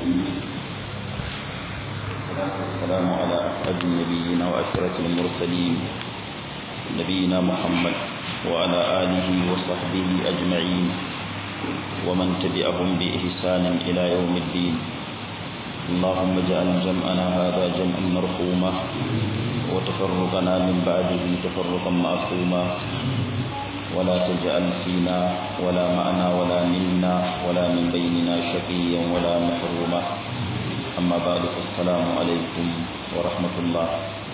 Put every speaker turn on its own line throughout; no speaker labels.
والسلام على أسعد النبيين وأشرف المرسلين نبينا محمد وعلى آله وصحبه أجمعين ومن تبعهم بإحسان إلى يوم الدين اللهم اجعل جمعنا هذا جمعا مرحوما وتفرقنا من بعده تفرقا معصوما ولا تجعل فينا ولا معنا ولا منا ولا من بيننا شقيا ولا محروما أما بعد فالسلام عليكم ورحمة الله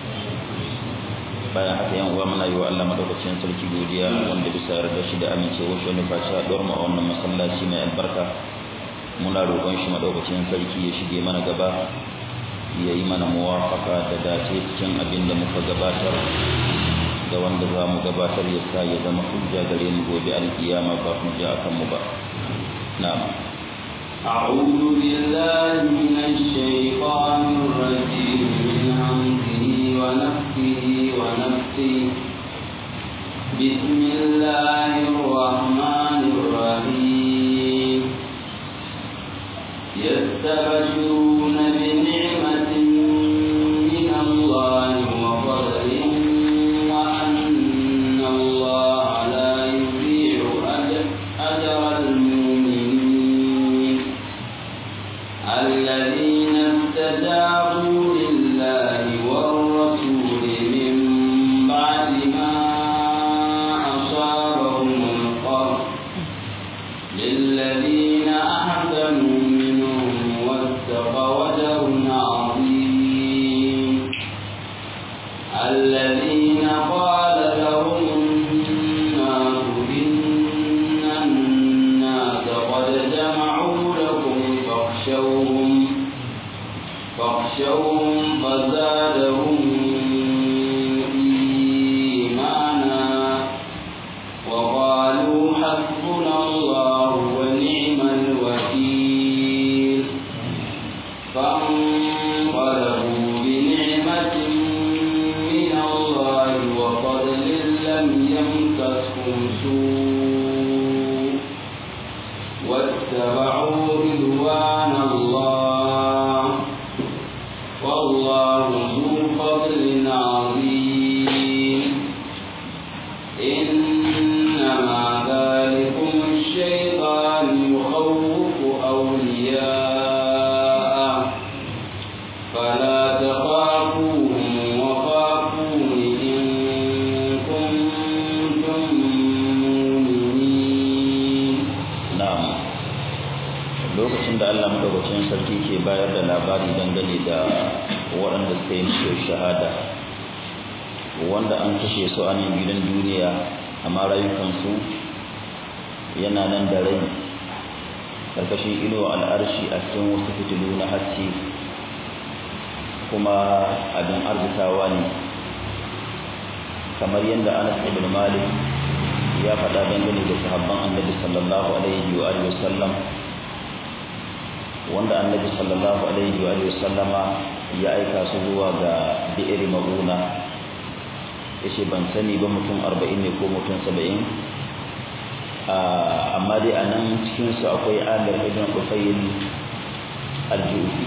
bayan haka yan uwa muna yi wa Allah madaukakin sarki godiya wanda bisa yarda shi da amincewa shi wani fashi a mu a wannan masallaci mai albarka muna roƙon shi madaukakin sarki ya shige mana gaba ya yi mana muwafaka da dace cikin abin da muka gabatar da wanda za mu gabatar ya sa ya zama hujja gare mu gobe alkiyama ba hujja akan mu ba na'am
أعوذ بالله من الشيطان الرجيم من همزه ونفسه ونفسه بسم الله الرحمن الرحيم يستبشرون بنعمة من الله وفضل وأن الله لا يضيع أجر المؤمنين الذين استجابوا لله والرسول من بعد ما أصابهم القرح للذين أحسنوا منهم واتقوا أجر عظيم الذين قال لهم الناس إن الناس قد جمعوا لكم فاخشوهم فاخشوهم فزادهم إيمانا وقالوا حسبنا الله ونعم الوكيل فانقلبوا بنعمة من الله وفضل لم يمسسهم سوء واتبعوا رضوان الله والله ذو فضل عظيم إنما ذلكم الشيطان يخوف أولياءه فلا تخافوهم وخافون إن كنتم مؤمنين
na'am lokacin da Allah madaukakin sarki ke bayar da labari dangane da waɗanda suka yi mutuwar shahada wanda an kashe su a nan gidan duniya amma rayukansu yana nan da rai karkashin inuwa al'arshi a cikin wasu fitilu na haske kuma abin arzikawa ne kamar yadda Anas ibn Malik ya faɗa dangane da sahabban annabi sallallahu alaihi wa alihi wasallam wanda annabi sallallahu alaihi wa alihi wasallama ya aika su zuwa ga bi'ir mauna yace ban sani ba mutum 40 ne ko mutum 70 amma dai a nan cikin su akwai Amir ibn Qufayl al-Jufi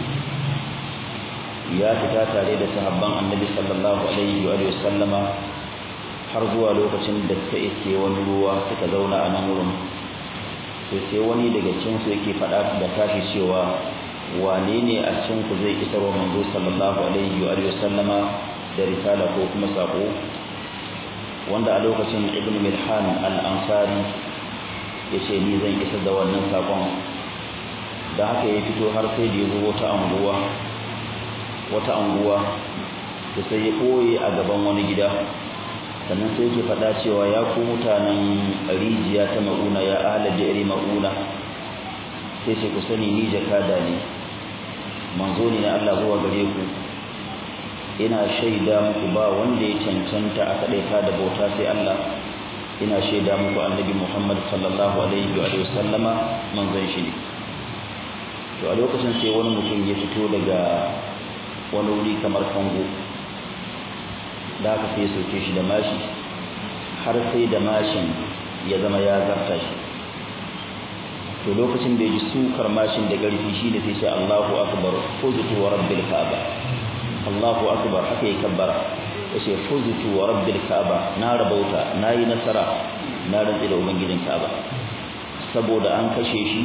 ya fita tare da sahabban annabi sallallahu alaihi wa alihi wasallama har zuwa lokacin da suka iske wani ruwa suka zauna a nan wurin to sai wani daga cikin su yake faɗa da tashi cewa wane ne a cikin ku zai isar wa manzo sallallahu alaihi wa sallama da risala ko kuma sako wanda a lokacin ibn milhan al-ansari ya ce ni zan isar da wannan sakon da haka ya fito har sai da ya zo wata anguwa wata anguwa da sai ya ɓoye a gaban wani gida sannan sai ke faɗa cewa ya ku mutanen rijiya ta ma'una ya ala jere ma'una sai ce ku sani ni jakada ne manzo ne na Allah zuwa gare ku ina shaida muku ba wanda ya cancanta a kaɗaita da bauta sai Allah ina shaida muku annabi Muhammad sallallahu alaihi wa sallama manzon shi ne to a lokacin sai wani mutum ya fito daga wani wuri kamar kango da aka sai soke shi da mashi har sai da mashin ya zama ya zarta shi to lokacin da ya ji sukar mashin da ƙarfi shi da sai ce Allahu akbar fuztu wa rabbil ka'aba Allahu akbar haka ya kabbara yace fuztu wa rabbil ka'aba na rabauta nayi nasara na rantsi da ubangijin ka'aba saboda an kashe shi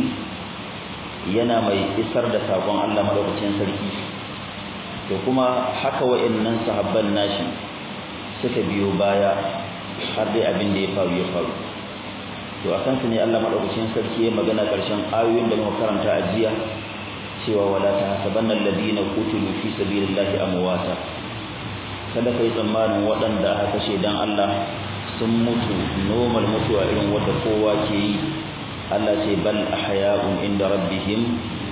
yana mai isar da sakon Allah madaukakin sarki to kuma haka wa'annan sahabban nashi suka biyo baya har dai abin da ya faru ya faru to akan su ne Allah madaukakin sarki ya magana karshen ayoyin da muka karanta a jiya cewa wala tahsabanna alladhina qutilu fi sabilillahi amwata kada kai tsammanin waɗanda aka kashe dan Allah sun mutu normal mutuwa irin wadda kowa ke yi Allah ce bal ahya'un inda rabbihim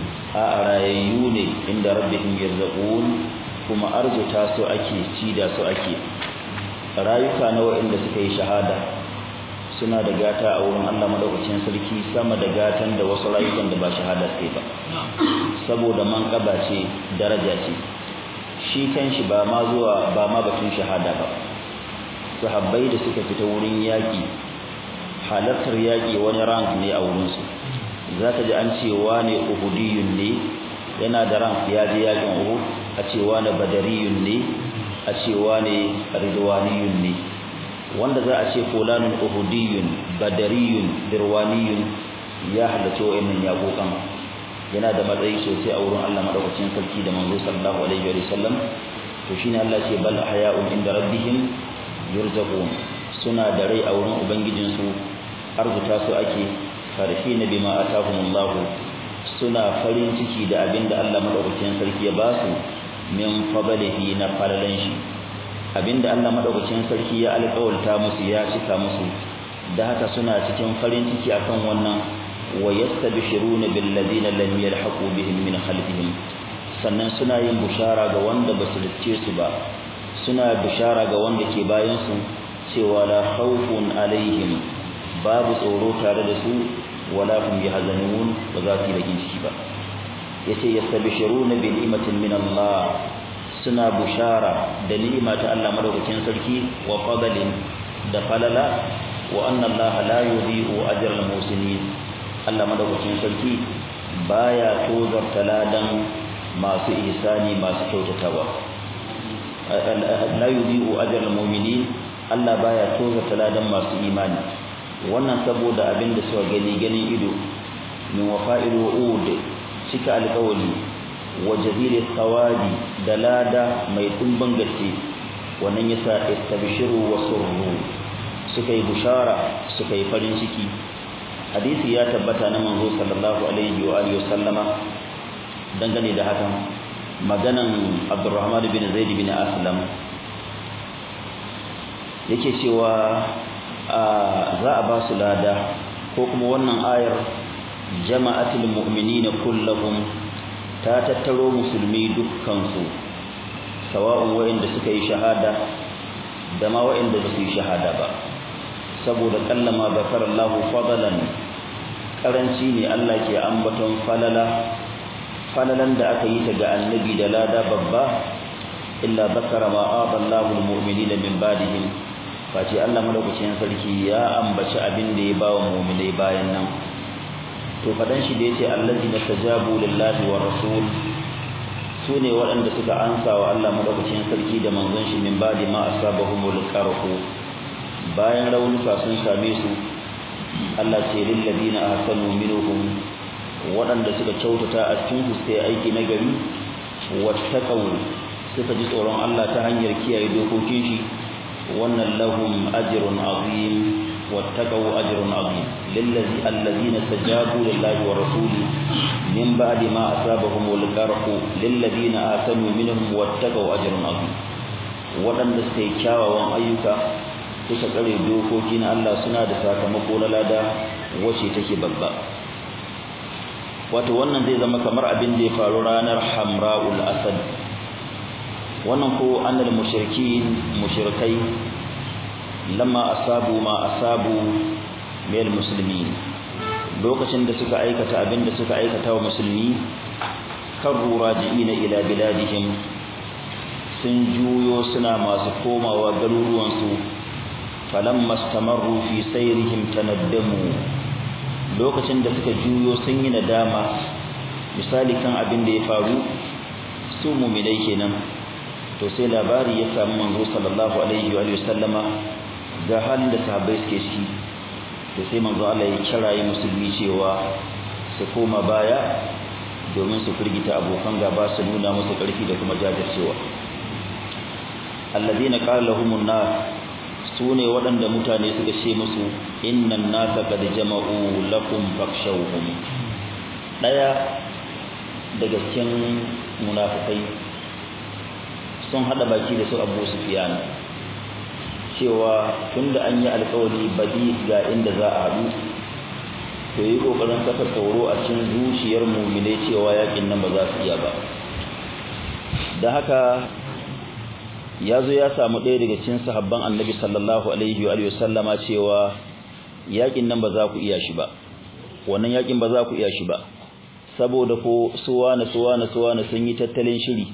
a rayayyu ne inda rabbihim yarzaqun kuma arzuta su ake ci da su ake rayuka na waɗanda suka yi shahada suna da gata a wurin Allah madaukakin sarki sama da gatan da wasu rayukan da ba shahada sai ba saboda manƙaba ce daraja ce shi kanshi ba ma zuwa ba ma batun shahada ba sahabbai da suka fita wurin yaƙi halartar yaƙi wani rank ne a wurinsu za ka ji an ce wane uhudiyun ne yana da rank ya je yaƙin uhud a ce wane badariyun ne a ce wane ridwaniyun ne wanda za a ce fulanun uhudiyun badariyun dirwaniyun ya halarci wa'annan yaƙoƙan yana da matsayi sosai a wurin Allah madaukakin sarki da manzo sallallahu alaihi wa sallam to shine Allah ce bal ahya'un inda rabbihim yurzaqun suna da rai a wurin ubangijinsu arzuta su ake farhina bima atahumullah suna farin ciki da abinda Allah madaukakin sarki ya ba su min fadlihi na falalan shi abinda Allah madaukakin sarki ya alƙawalta musu ya cika musu da haka suna cikin farin ciki akan wannan wa yastabshiruna bil ladina lam yalhaqu bihim min khalfihim sannan suna yin bushara ga wanda ba su dace su ba suna bushara ga wanda ke bayan su cewa la khawfun alaihim babu tsoro tare da su wala hum yahzanun ba za su yi bakin ciki ba yace yastabshiruna bi ni'matin min Allah suna bushara da ni'ima ta Allah madaukakin sarki wa fadlin da falala wa anna Allah la yudhi'u ajra al-musinin Allah madaukakin sarki baya tozarta ladan masu ihsani masu kyautatawa la yudhi'u ajra al-mu'minin Allah baya tozarta ladan masu imani wannan saboda abin da suka gani ganin ido min wafa'il wa'ud cika alƙawari wa jaziri thawabi da lada mai dimbin gaske wannan yasa istabshiru wa surru suka yi bushara suka yi farin ciki hadisi ya tabbata na manzo sallallahu alaihi wa alihi wasallama dangane da hakan maganan Abdurrahman bin Zaid bin Aslam yake cewa za a ba su lada ko kuma wannan ayar jama'atul mu'minina kullahum ta tattaro musulmi dukkansu sawa'un wa'inda suka yi shahada da ma wa'inda ba su yi shahada ba saboda kallama zakarallahu fadalan karanci ne Allah ke ambaton falala falalan da aka yi ta ga annabi da lada babba illa zakara ma adallahu almu'minina min ba'dihim face Allah madaukakin sarki ya ambaci abin da ya ba wa mu'minai bayan nan to fadan shi da yace allazina tajabu lillahi wa rasul sune waɗanda suka ansa wa Allah madaukakin sarki da manzon shi min ba'di ma asabahumul qarhu bayan raunuka sun same su Allah ce lil ladina ahsanu minhum waɗanda suka kyautata a cikin su sai aiki na gari wattaqaw suka ji tsoron Allah ta hanyar kiyaye dokokin shi wannan lahum ajrun azim wattaqaw ajrun azim lillazi allazina tajabu lillahi wa rasuli min ba'di ma asabahum al-qarhu lilladina ahsanu minhum wattaqaw ajrun azim waɗanda suka yi kyawawan ayyuka suka tsare dokoki na Allah suna da sakamako na lada wacce take babba wato wannan zai zama kamar abin da ya faru ranar Hamra'ul Asad wannan ko annal mushrikin mushrikai lamma asabu ma asabu mil muslimin lokacin da suka aikata abin da suka aikata wa musulmi karru raji'ina ila biladihim sun juyo suna masu komawa garuruwansu falamma istamarru fi sayrihim tanaddamu lokacin da suka juyo sun yi nadama misali kan abin da ya faru su mu'minai kenan to sai labari ya samu manzo sallallahu alaihi wa sallama ga halin da sahabbai suke ciki to sai manzo Allah ya kirayi musulmi cewa su koma baya domin su firgita abokan gaba su nuna musu ƙarfi da kuma jajircewa alladhina qala lahumun nas sune waɗanda mutane suka ce musu innan nasa qad jama'u lakum fakshawhum daya daga cikin munafikai sun hada baki da su Abu Sufyan cewa tunda an yi alƙawari badi ga inda za a haɗu to yi kokarin saka tsoro a cikin zuciyar mu'mine cewa yakin nan ba za su iya ba da haka ya zo ya samu ɗaya daga cikin sahabban annabi sallallahu alaihi wa sallama cewa yakin nan ba za ku iya shi ba wannan yakin ba za ku iya shi ba saboda ko suwana suwana suwana sun yi tattalin shiri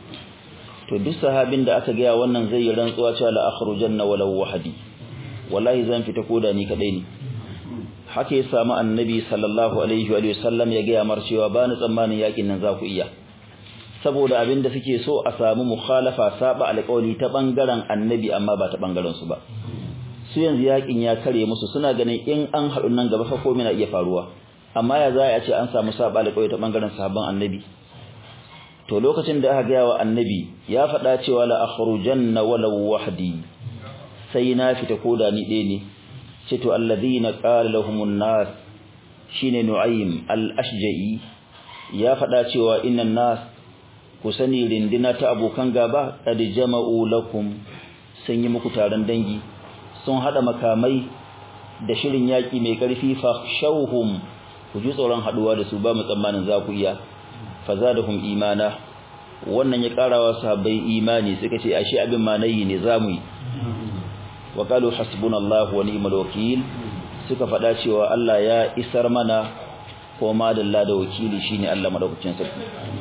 to duk sahabin da aka gaya wannan zai yi rantsuwa cewa la akhrujanna walau wahdi wallahi zan fita koda ni kadai ne haka ya samu annabi sallallahu alaihi wa sallam ya gaya mar cewa ba ni tsammanin yakin nan za ku iya saboda abin da suke so a samu mukhalafa saba alƙawli ta bangaren annabi amma ba ta bangaren su ba su yanzu yakin ya kare musu suna ganin in an haɗu nan gaba fa komai na iya faruwa amma ya za a ce an samu saba alƙawli ta bangaren sahabban annabi to lokacin da aka gaya wa annabi ya faɗa cewa la akhrujanna walau wahdi sai na fita koda ni ɗaya ne ce to alladhina qala lahumun nas shine nu'aym al-ashja'i ya faɗa cewa innan nas ku sani rindina ta abokan gaba qad jama'u lakum sun yi muku taron dangi sun hada makamai da shirin yaki mai karfi fa shauhum ku ji tsoron haduwa da su ba mu tsammanin za ku iya fazadahum imana wannan ya karawa sahabbai imani suka ce ashe abin ma nayi ne zamu yi wa qalu hasbunallahu wa ni'mal wakeel suka faɗa cewa Allah ya isar mana ko ma dalla da wakili shine Allah madaukakin sarki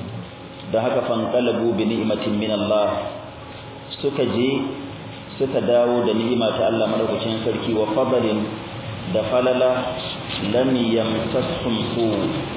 da haka fanqalabu bi ni'matin min Allah suka je suka dawo da ni'ima ta Allah madaukakin sarki wa fadlin da falala lam yamtasum su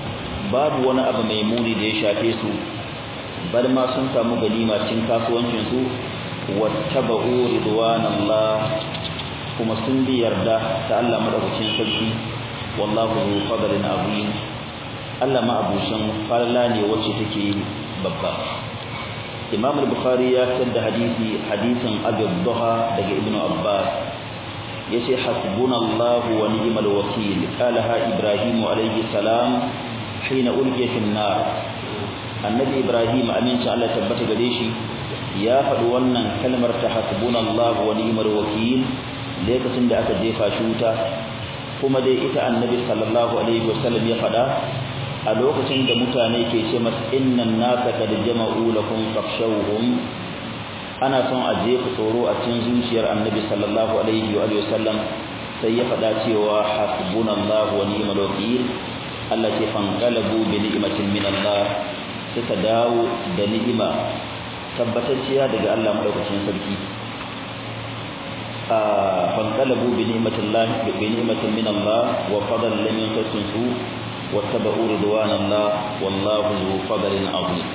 babu wani abu mai muni da ya shafe su bar ma sun samu ganima cin kasuwancin su wattaba'u ridwanallah kuma sun bi yarda ta Allah madaukakin sarki wallahu zu fadlin azim Allah ma abusan falala ne wacce take babba Imam al-Bukhari ya fitar da hadisi hadisin Abu Dhuha daga Ibn Abbas yace hasbunallahu wa ni'mal wakeel qalaha Ibrahim alayhi salam hina ulqiya fi nar annabi Ibrahim aminci Allah tabbata gare shi ya faɗi wannan kalmar ta hasbunallahu wa ni'mal wakeel lokacin da aka jefa shi wuta kuma dai ita annabi sallallahu alaihi wasallam ya faɗa a lokacin da mutane ke ce masa innan nasa kad jama'u lakum fakhshawhum ana son a jefa tsoro a cikin zuciyar annabi sallallahu alaihi wa sallam sai ya faɗa cewa hasbunallahu wa ni'mal wakeel Allah ce fanqalabu bi ni'matin min Allah suka dawo da ni'ima tabbatacciya daga Allah madaukakin sarki فانقلبوا بنعمة الله بنعمة من الله وفضل لم ينقصن سوء واتبعوا رضوان الله والله ذو فضل عظيم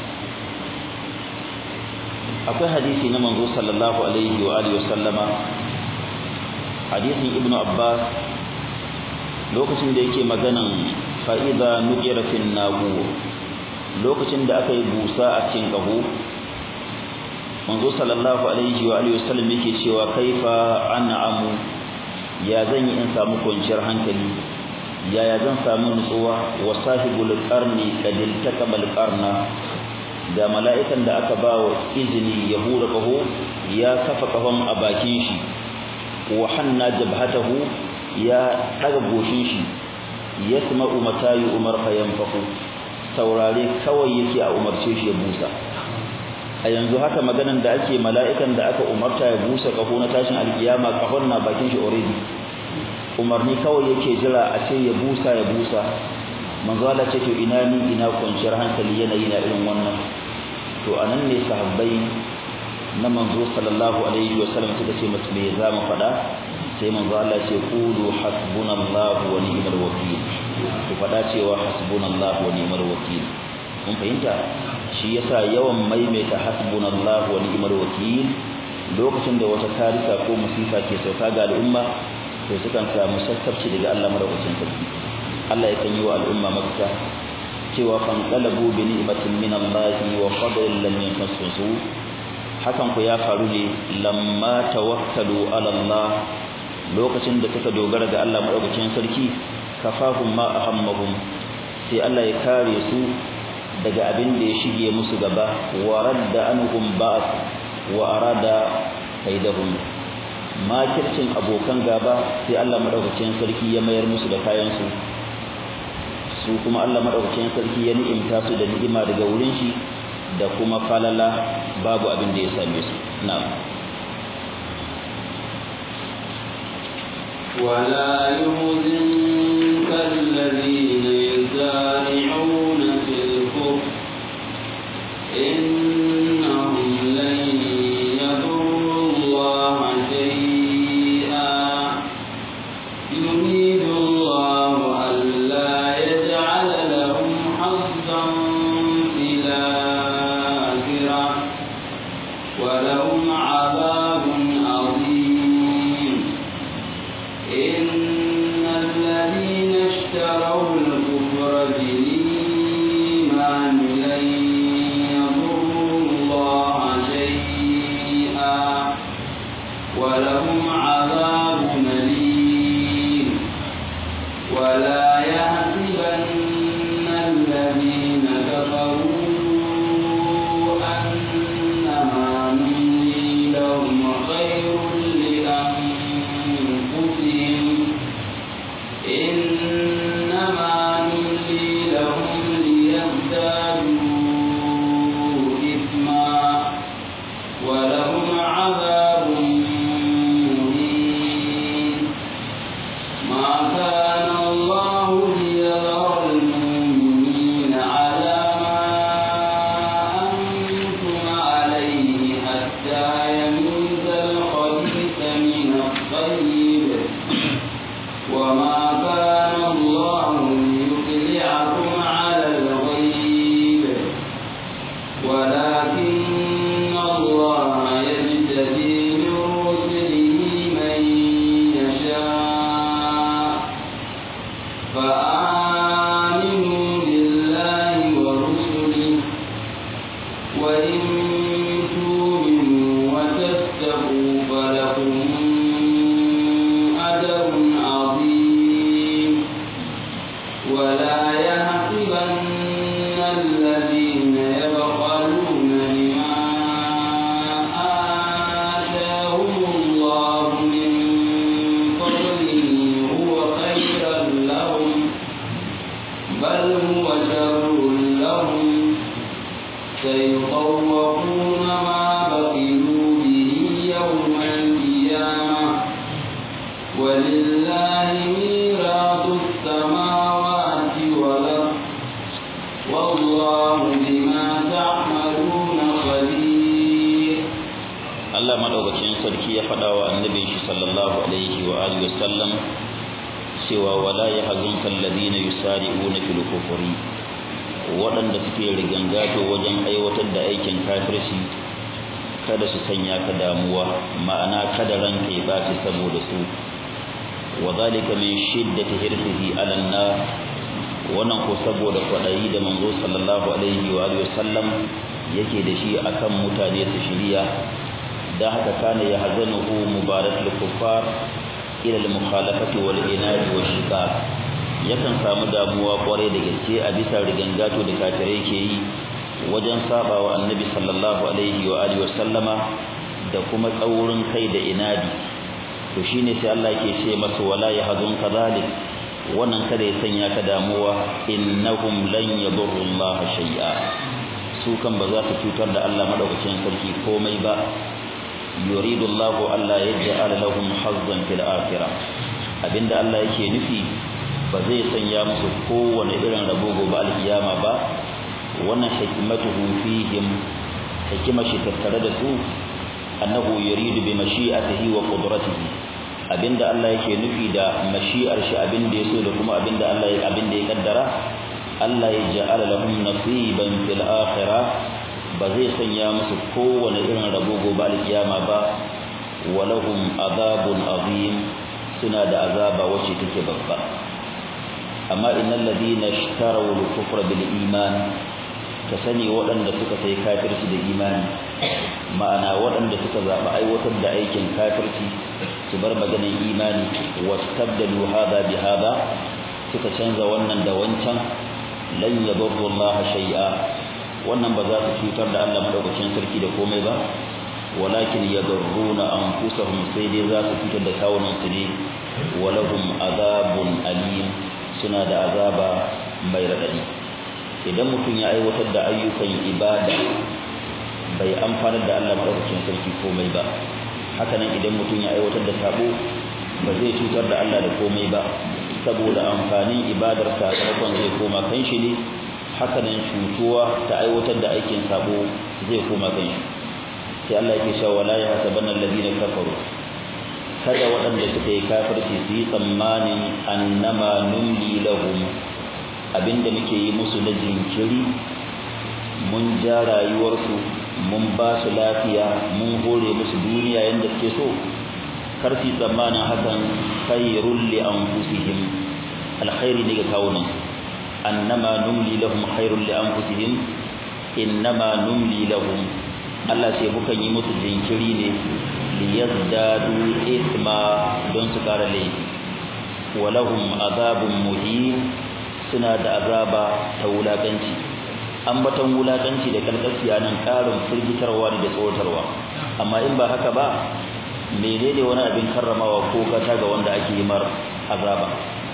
akwai hadisi na manzo sallallahu alaihi wa alihi wasallama hadisin ibnu abbas lokacin da yake maganan fa idza nuqira fil nagu lokacin da aka yi busa a cikin kaho manzo sallallahu alaihi wa alihi wasallam yake cewa kaifa an'amu ya zan yi in samu kwanciyar hankali yaya zan samu nutsuwa wa sahibul qarni kadil takabal qarna da mala'ikan da aka ba wa izini ya hura kaho ya kafa kahon a bakin shi wa hanna jabhatahu ya daga goshin shi yasma'u matayi umar fayanfaku saurare kawai yake a umarce shi ya busa a yanzu haka maganan da ake mala'ikan da aka umarta ya busa kaho na tashin alkiyama kahon na bakin shi already umarni kawai yake jira a ce ya busa ya busa manzo Allah ce to ina ni ina kwanciyar hankali yanayi na irin wannan to anan ne sahabbai na manzo sallallahu alaihi wa sallam suka ce mutum me za mu faɗa sai manzo Allah ce qulu hasbunallahu wa ni'mal wakeel ku fada cewa hasbunallahu wa ni'mal wakeel mun fahimta shi yasa yawan maimaita hasbunallahu wa ni'mal wakeel lokacin da wata tarika ko musifa ke sauka ga al'umma to sukan samu sassabci daga Allah madaukakin sarki Allah ya kan yi wa al'umma mafita cewa fanqalabu bi ni'matin min Allah wa fadlin lam yamassusu hakan ku ya faru ne lamma tawakkalu ala Allah lokacin da suka dogara ga Allah madaukakin sarki kafahum ma ahammahum sai Allah ya kare su daga abin da ya shige musu gaba wa radda anhum ba'th wa arada kaidahum makircin abokan gaba sai Allah madaukakin sarki ya mayar musu da kayan su su kuma Allah madaukakin sarki ya ni'imta su da ni'ima daga wurin shi da kuma falala babu abin da ya same su na'am
ولا يحزنك الذين يسارعون في الكفر إنهم لن يضروا الله شيئا يريد الله ألا يجعل لهم حظا في الآخرة ولهم عذاب عظيم إن الذين اشتروا الكفر بالإيمان لن يضروا الله شيئا ولهم عذاب أليم ولا يحسبن الذين كفروا أنما نملي لهم خير لأنفسهم إنما نملي لهم ليزدادوا إثما ولهم عذاب مهين ما كان الله ليذر المؤمنين على ما أنتم عليه حتى يميز الخبيث من الطيب وما كان الله ليطلعكم على الغيب ولكن الله يجتبي من رسله من يشاء فآمنوا بالله ورسله وإن تؤمنوا وتتقوا فلكم أجر عظيم ولا يحسبن الذين يبخلون بما آتاهم الله من فضله هو خيرا لهم بل هو شر لهم سيطوقون ما بخلوا به يوم القيامة ولله ميراث السماوات والأرض والله بما تعملون خبير
Allah madaukakin sarki ya faɗa wa annabin shi sallallahu alaihi wa alihi wasallam cewa wala yahzunka alladhina yusari'una fil kufri waɗanda suke rigangato wajen aiwatar da aikin kafirci kada su sanya ka damuwa ma'ana kada ranka ya baci saboda su wa zalika min shiddati hirsihi ala nar wannan ko saboda kwadayi da manzo sallallahu alaihi wa alihi wasallam yake da shi akan mutane su shiriya da haka kana ya hazanuhu mubaratul kuffar ila al mukhalafati wal inadi wa shiqaq yakan samu damuwa kwarai da gaske a bisa rigangato da kafirai ke yi wajen sabawa annabi sallallahu alaihi wa alihi wasallama da kuma tsaurin kai da inadi to shine sai Allah yake ce masa wala yahzunka zalik wannan kada ya sanya ka damuwa innahum lan yadurru Allah shay'a su kan ba za su cutar da Allah madaukakin sarki komai ba yuridu Allah alla yaj'ala lahum hazzan fil akhirah abinda Allah yake nufi ba zai sanya musu kowane irin rabo gobe alkiyama ba wannan hikmatuhu fihim hikima shi tattare da su annahu yuridu bi mashi'atihi wa qudratihi abinda Allah yake nufi da mashi'ar shi abinda ya so da kuma abinda Allah ya abinda ya kaddara Allah ya ja'ala lahum nasiban fil akhirah ba zai sanya musu kowane irin rabo gobe alkiyama ba walahum azabun azim suna da azaba wacce take babba amma innal ladina ishtaraw al-kufra bil iman ka sani waɗanda suka sai kafirci da imani ma'ana waɗanda suka zaɓi aiwatar da aikin kafirci su bar maganin imani wastabdalu hada bi hada suka canza wannan da wancan lan yadurru Allah shay'a wannan ba za su cutar da Allah madaukakin sarki da komai ba walakin yadurruna anfusahum sai dai za su cutar da kawunan su ne walahum azabun alim suna da azaba mai radadi idan mutum ya aiwatar da ayyukan ibada bai amfanar da Allah madaukakin sarki komai ba hakanan idan mutum ya aiwatar da sabo ba zai cutar da Allah da komai ba saboda amfanin ibadar sakamakon zai koma kan shi ne hakanan cutuwa ta aiwatar da aikin sabo zai koma kan shi sai Allah yake cewa wala ya hasabanna alladhina kafaru kada waɗanda suka yi kafirci su yi tsammanin annama numli lahum abinda muke yi musu na jinkiri mun ja rayuwarsu mun ba su lafiya mun hore musu duniya yadda suke so karfi tsammanin hakan khairul li anfusihim alkhairi ne ga kawunan annama numli lahum khairul li anfusihim innama numli lahum Allah sai mukan yi musu jinkiri ne liyazdadu ithma don su kara laifi walahum azabun muhin suna da azaba ta wulakanci ambaton wulakanci da kalkasiya nan karin firgitarwa da tsoratarwa amma in ba haka ba menene wani abin karramawa ko gata ga wanda ake yi mar azaba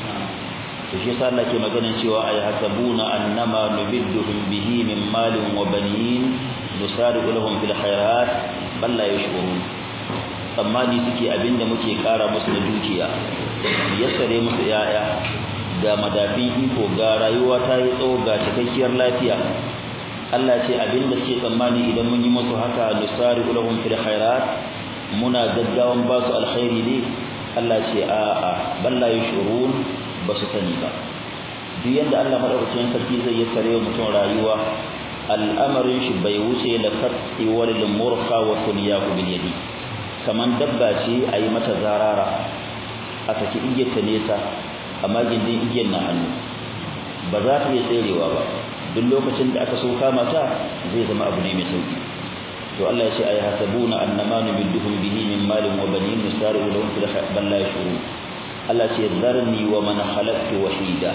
to shi yasa Allah ke maganin cewa ay hasabuna annama nubidduhum bihi min malin wa banin nusari'u lahum fil khairat bal la yashkurun tsammani suke abinda muke kara musu da dukiya yassare musu yaya ga madafin iko ga rayuwa ta yi tsawo ga cikakkiyar lafiya Allah ce abinda suke tsammani idan mun yi musu haka nusari ulahum fil khairat muna gaggawan ba su alkhairi ne Allah ce a a balla yashurun ba su sani ba duk yanda Allah madaukakin sarki zai yi tare wa mutum rayuwa al'amarin shi bai wuce la qatti wal murqa wa tunyahu bil yadi kaman dabba ce ayi mata zarara a saki igiyar ta nesa amma gindin igiyar na hannu ba za ta iya tserewa ba duk lokacin da aka so kama ta zai zama abu ne mai sauki to Allah ya ce ay hasabuna annama numidduhum bihi min malin wa banin nusari'u lahum fil bal la yashurun Allah ce zarni wa man khalaqtu wahida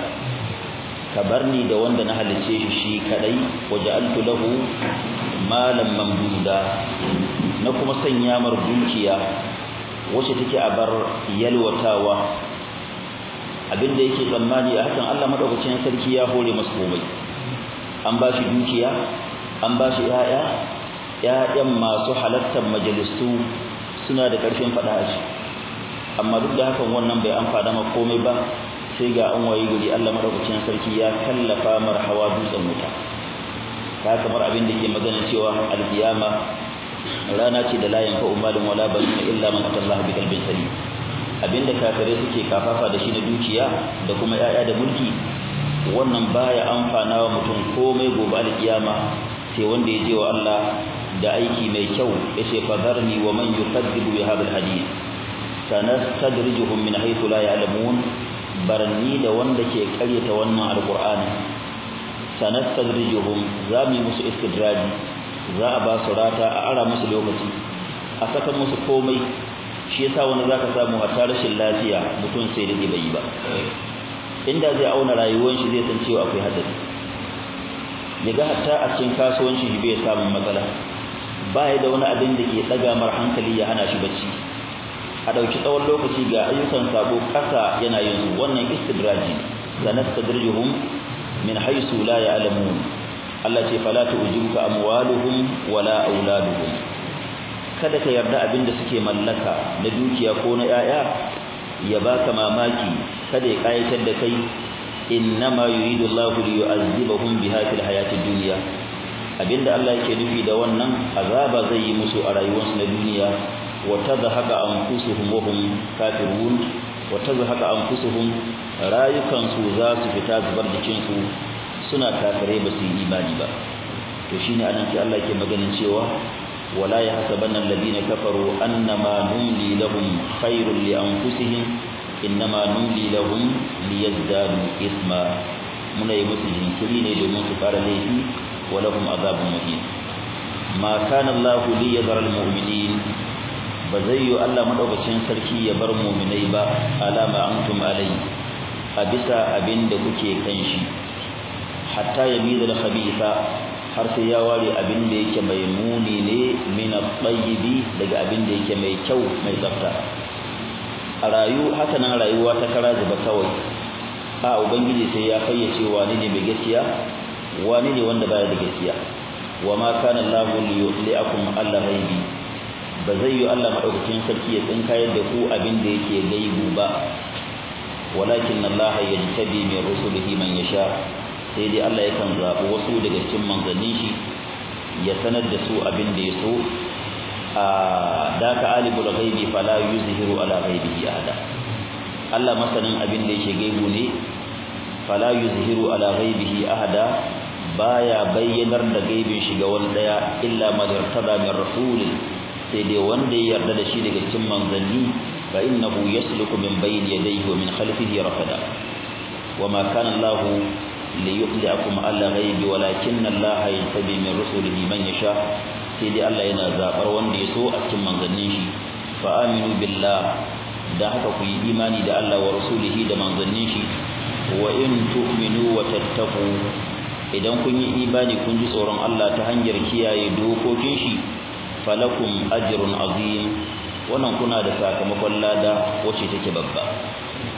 kabarni da wanda na halice shi shi kadai waja'altu lahu malan mamduda na kuma sanya mar dukiya wacce take a bar yalwatawa abinda yake tsammani a hakan Allah madaukakin sarki ya hore masa komai an ba shi dukiya an ba shi yaya yayan masu halattar majalisu suna da karfin fada a amma duk da hakan wannan bai amfana ma komai ba sai ga an wayi guri Allah madaukakin sarki ya kallafa mar hawa dutsen wuta ta kamar abin da ke magana cewa alkiyama rana ce da layin fa umalin wala ban illa man atallaha bi qalbin salim abinda kafirai suke kafafa da shi na dukiya da kuma yaya da mulki wannan baya amfana wa mutum komai gobe alkiyama sai wanda ya je wa Allah da aiki mai kyau yace fadarni wa man yukadzibu bi hadha alhadith sanastadrijuhum min haythu la ya'lamun barni da wanda ke karyata wannan alqur'ani sanastadrijuhum zami musu istidraji za a ba su rata a ara musu lokaci a saka musu komai shi yasa wani zaka samu hatta rashin lafiya mutum sai da bai yi ba inda zai auna rayuwar shi zai san cewa akwai hadari yaga hatta a cikin kasuwancin shi bai samu matsala baya da wani abin da ke daga mar hankali ya hana shi bacci a dauki tsawon lokaci ga ayyukan sabo kasa yana yin wannan istidraji sanastadrijuhum min haythu la ya'lamun Allah ce fala tu'jibuka amwaluhum wala auladuhum kada ka yarda abinda suke mallaka na dukiya ko na yaya ya baka mamaki kada ya kayatar da kai innama yuridu Allahu liyu'azzibahum biha fil hayatid dunya abinda Allah yake nufi da wannan azaba zai yi musu a rayuwarsu na duniya wa tadhaka anfusuhum wa hum kafirun wa tadhaka anfusuhum rayukan su za su fita zubar jikin su suna kafirai ba su yi imani ba to shine anan sai Allah ke maganin cewa wala yahsabanna alladhina kafaru annama numli lahum khairul li anfusihim innama numli lahum liyazdadu isma muna yi musu jinkiri ne domin su fara laifi wa lahum azabun muhin ma kana Allah li yadhara almu'minin ba zai yi Allah madaukakin sarki ya bar mu'minai ba alama antum alai a bisa abin da kuke kan shi hatta yamiza al-khabitha har sai ya ware abin da yake mai muni ne min at-tayyibi daga abin da yake mai kyau mai tsafta a rayu haka nan rayuwa ta kara zuba kawai a ubangiji sai ya fayyace wani ne mai gaskiya wani ne wanda baya da gaskiya wa ma kana Allahu liyuliakum alla ghaibi ba zai yi Allah madaukakin sarki ya tsinkayar da ku abin da yake gaibu ba walakin Allah yajtabi min rusulihi man yasha sai dai Allah yakan zaɓi wasu daga cikin manzannin shi ya sanar da su abin da ya so a daka alibul ghaibi fala yuzhiru ala ghaibihi ahada Allah masanin abin da yake gaibu ne fala yuzhiru ala ghaibihi ahada baya bayyanar da gaibin shi ga wani daya illa man irtada min rasul sai dai wanda ya yarda da shi daga cikin manzanni fa innahu yasluku min bayni yadayhi wa min khalfihi rafada وما كان الله ليطلعكم على غيب ولكن الله يتبي من رسله من يشاء سيدي الله yana zabar wanda yaso a cikin manzannin shi fa aminu billah da haka ku yi imani da Allah wa rasulihi da manzannin shi wa in tu'minu wa tattaqu idan kun yi imani kun ji tsoron Allah ta hanyar kiyaye dokokin shi falakum ajrun azim wannan kuna da sakamakon lada wacce take babba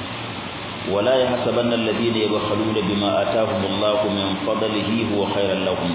ولا يحسبن الذين يبخلون بما آتاهم الله من فضله هو خيرا لهم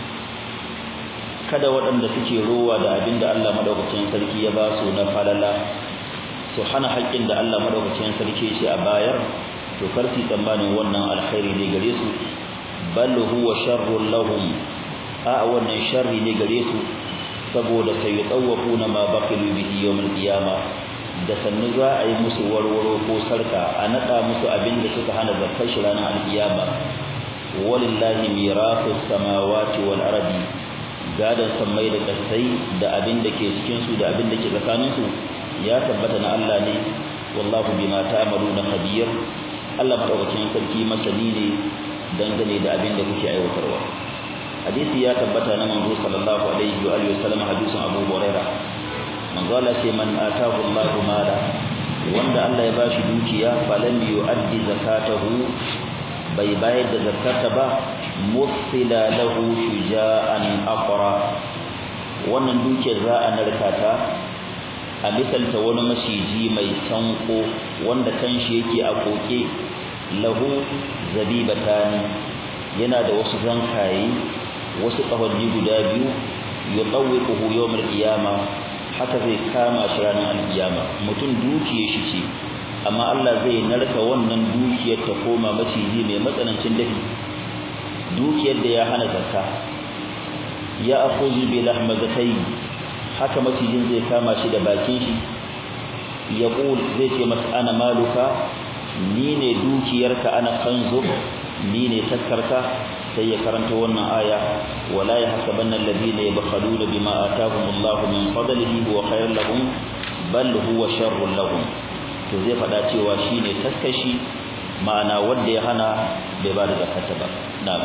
kada waɗanda suke rowa da abin da Allah madaukakin sarki ya ba su na falala su hana haƙƙin da Allah madaukakin sarki shi a bayar to kar su tsammanin wannan alkhairi ne gare su bal huwa sharrun lahum a wannan sharri ne gare su saboda sai yatawafuna ma baqilu bihi yawm al-qiyamah da sannu za a yi musu warwaro ko sarka a nada musu abin da suka hana zakar shi ranar alkiyama walillahi mirasu samawati wal ardi gadan sammai da kasai da abin da ke cikin su da abin da ke tsakanin su ya tabbata na Allah ne wallahu bima ta'maluna khabir Allah madaukakin sarki masani ne dangane da abin da kuke aiwatarwa hadisi ya tabbata na manzo sallallahu alaihi wa alihi wasallam hadisin Abu Hurairah manzala ce man atahu Allahu mala wanda Allah ya bashi dukiya falam yu'addi zakatahu bai bayar da zakata ba mufsila lahu shuja'an aqra wannan dukiyar za a narkata a misalta wani maciji mai sanko wanda kanshi yake a koke lahu zabibatani yana da wasu zankaye wasu kahonni guda biyu yutawwiquhu yawm al-qiyamah haka zai kama shi ranar alkiyama mutum dukiyar shi ce amma Allah zai narka wannan dukiyar ta koma maciji mai matsanancin dafi dukiyar da ya hana zakka ya akhuzu bi lahmazatai haka macijin zai kama shi da bakin shi ya qul zai ce masa ana maluka ni ne dukiyarka ana kanzu ni ne takkarka sai ya karanta wannan aya wala yahsabanna alladhina yabkhaluna bima ataahumullahu min fadlihi huwa khairul lahum bal huwa sharrul lahum to zai fada cewa shine taskashi ma'ana wanda ya hana bai ba da zakata ba na'am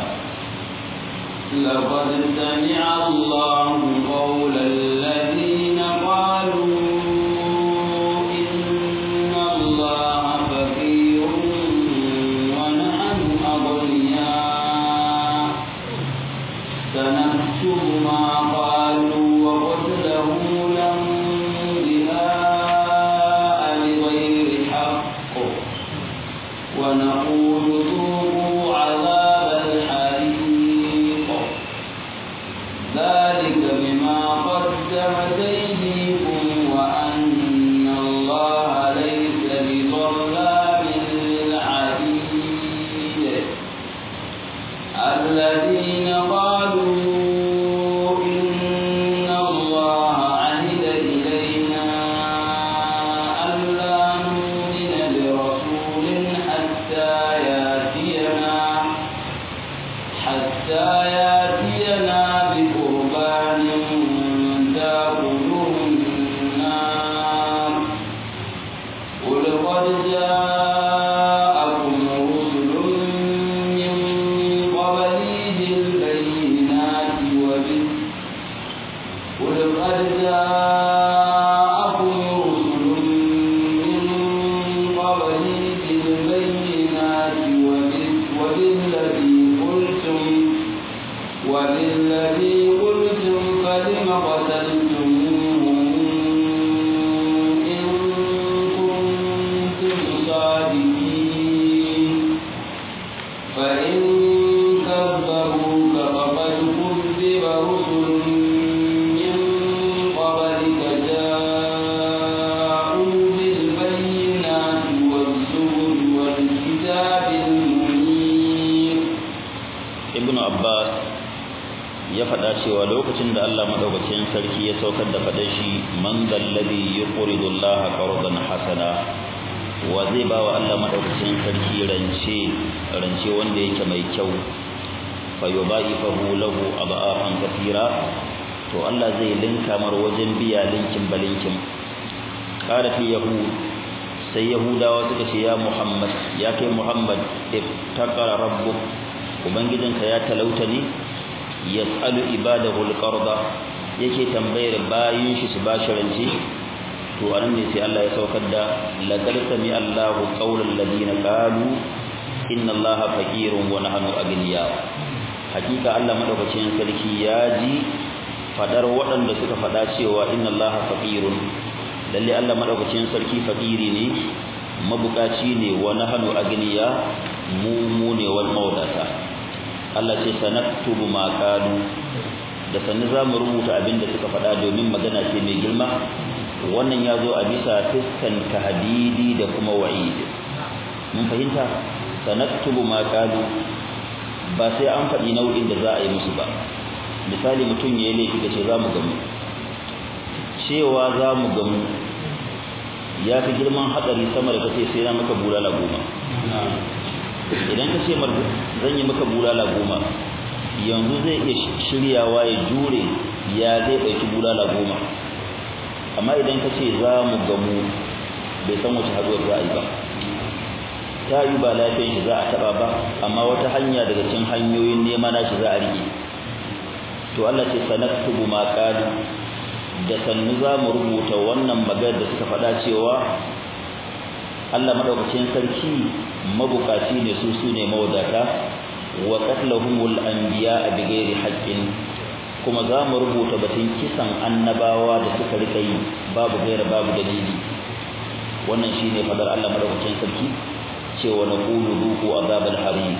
لقد سمع الله قول الذين قالوا إن الله فقير ونحن أغنياء سنكتب ما قالوا وقتلهم الأنبياء بغير حق ونقول ذوقوا عذاب الحريق ذلك بما قدمت أيديكم وأن الله ليس بظلام للعبيد الذين قالوا إن الله عهد إلينا لقد جاءكم رسل من قبلي بالبينات وبالذي قلتم وبالذي قلتم فلم قتلتموهم إن كنتم صادقين فإن كذبوك فقد كذب رسل من قبلك جاءوا بالبينات والزبر والكتاب المنير
ibnu abbas ya faɗa cewa lokacin da Allah madaukakin sarki ya saukar da faɗa shi man dalladhi yuqridu Allah qardan hasana wa zai ba wa Allah madaukakin sarki rance rance wanda yake mai kyau fa yudaifahu lahu adafan kathira to Allah zai linka mar wajen biya linkin balinkin qala fi yahud sai yahudawa suka ce ya muhammad ya kai muhammad iftaqara rabbuk ubangijinka ya talauta ne yas'alu ibadahu alqarda yake tambayar bayin shi su bashi rance to anan ne sai Allah ya saukar da laqad sami Allahu qawlal ladina qalu inna Allaha faqirun wa nahnu aghniya hakika Allah madaukakin sarki ya ji fadar waɗanda suka fada cewa inna Allaha faqirun lalle Allah madaukakin sarki faqiri ne mabukaci ne wa nahnu aghniya mu mu ne wal mawadata Allah ce sanaktubu ma qalu da sannu zamu rubuta abin da suka faɗa domin magana ce mai girma wannan ya zo a bisa fiskan tahdidi da kuma wa'id mun fahimta sanaktubu ma qalu ba sai an faɗi nau'in da za a yi musu ba misali mutum ya yi laifi da ce za mu gamu cewa za mu gamu ya fi girman hatsari sama da kace sai na maka bulala goma idan ka ce mar zan yi maka bulala goma yanzu zai iya shiryawa ya jure ya zai ɗauki bulala goma amma idan ka ce za mu gamu bai san wace haduwar za a yi ba ta yi ba lafiyan shi za a taɓa ba amma wata hanya daga cikin hanyoyin nema na shi za a rike to Allah ce sanaktubu ma qalu da sannu za mu rubuta wannan maganar da suka faɗa cewa Allah madaukakin sarki mabukaci ne su su ne mawadata wa qatlahumul anbiya bighairi haqqin kuma za mu rubuta batun kisan annabawa da suka rika yi babu gaira babu dalili wannan shine fadar Allah madaukakin sarki cewa naqulu duku azabal harim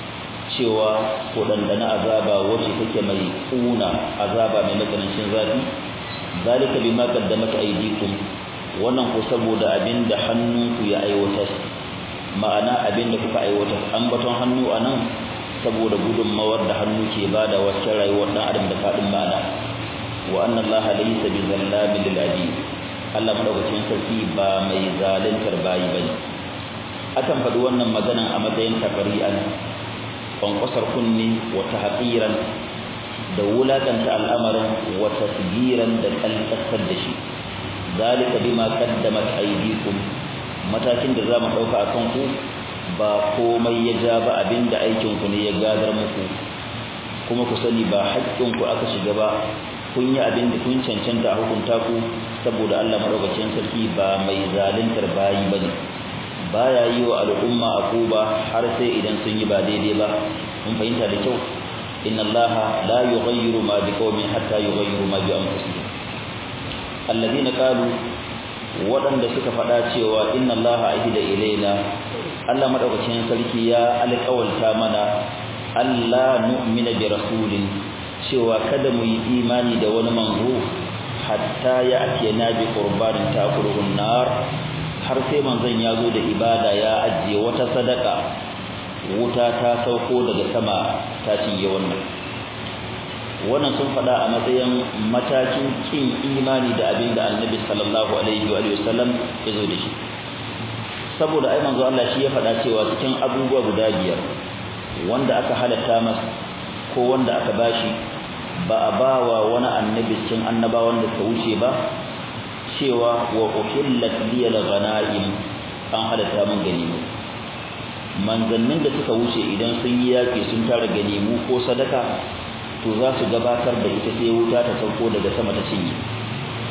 cewa ko dandana azaba wacce take mai kuna azaba mai matsanancin zafi zalika bima qaddamat aydikum wannan ko saboda abinda hannunku ya aiwatar ma'ana abinda kuka aiwatar ambaton hannu anan saboda gudunmawar da hannu ke bada wacce rayuwar dan adam da fadin ma'ana wa anna allaha laysa bizallamin lil abid Allah madaukakin sarki ba mai zaluntar bayi bane akan faɗi wannan maganan a matsayin takari'an kwankwasar kunni wa tahqiran da wulakanta al'amarin wa tasgiran da kalkasar da shi zalika bima qaddamat aydikum matakin da zamu dauka akan ku ba komai ya ja ba abinda aikin ku ne ya gadar muku kuma ku sani ba haƙƙin ku aka shiga ba kun yi abin da kun cancanta a hukunta ku saboda Allah madaukakin sarki ba mai zaluntar bayi bane baya yi wa al'umma akuba har sai idan sun yi ba daidai ba mun fahimta da kyau inna allaha la yughayyiru ma biqaumin hatta yughayyiru ma bi anfusihim alladhina qalu waɗanda suka faɗa cewa inna allaha ahida ilaina Allah madaukakin sarki ya alƙawalta mana Allah nu'mina bi rasulin cewa kada mu yi imani da wani manzo hatta ya atiyana bi qurbanin takuruhun nar har sai manzon ya zo da ibada ya ajiye wata sadaka wuta ta sauko daga sama ta cinye wannan wannan sun faɗa a matsayin matakin kin imani da abin da annabi sallallahu alaihi wa sallam ya zo da shi saboda ai manzo Allah shi ya faɗa cewa cikin abubuwa guda biyar wanda aka halatta masa ko wanda aka bashi ba a bawa wani annabi cikin annabawan da suka wuce ba cewa wa uhillat liyal ghanaim an halatta mun ganimu manzannin da suka wuce idan sun yi yaki sun tara ganimu ko sadaka to za su gabatar da ita sai wuta ta sauko daga sama ta cinye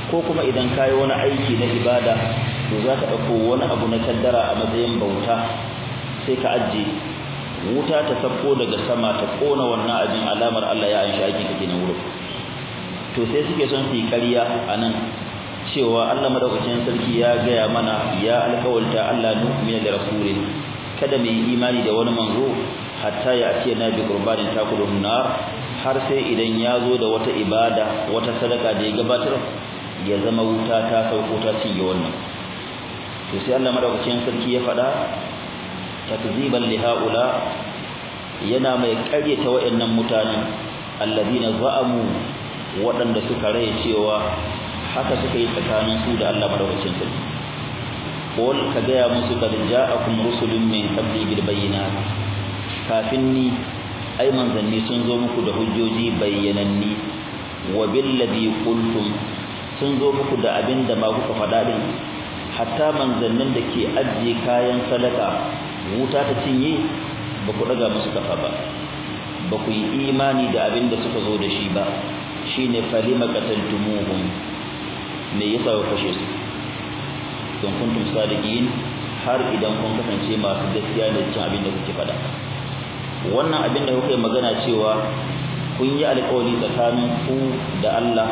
ko kuma idan kayi wani aiki na ibada to za ka ɗauko wani abu na kaddara a matsayin bauta sai ka ajiye wuta ta sabko daga sama ta kona wannan abin alamar Allah ya anshi aiki kake na wurin to sai suke son su yi ƙarya a nan cewa Allah madaukakin sarki ya gaya mana ya alƙawalta Allah nu'mina da rasulin kada mu yi imani da wani manzo hatta ya ce na bi qurbanin takulun nar har sai idan ya zo da wata ibada wata sadaka da ya gabatar ya zama wuta ta sauko ta cinye wannan to sai Allah madaukakin sarki ya faɗa takziban li haula yana mai ƙaryata wayannan mutanen alladina za'amu waɗanda suka raye cewa haka suka yi tsakanin su da Allah madaukakin sarki qul ka gaya musu kad ja'akum rusulun min qabli bil bayyinat kafin ni ai manzanni sun zo muku da hujjoji bayyananni wa bil ladhi qultum sun zo muku da abin da ba kuka faɗa din hatta manzannin da ke ajiye kayan sadaka wuta ta cinye ba ku daga musu kafa ba ba ku yi imani da abin da suka zo da shi ba shine falima qataltumuhum me yasa ku kashe su don kuntum sadiqin har idan kun kasance masu gaskiya da cin abin da kuke faɗa wannan abin da kuke magana cewa kun yi alƙawari tsakanin ku da Allah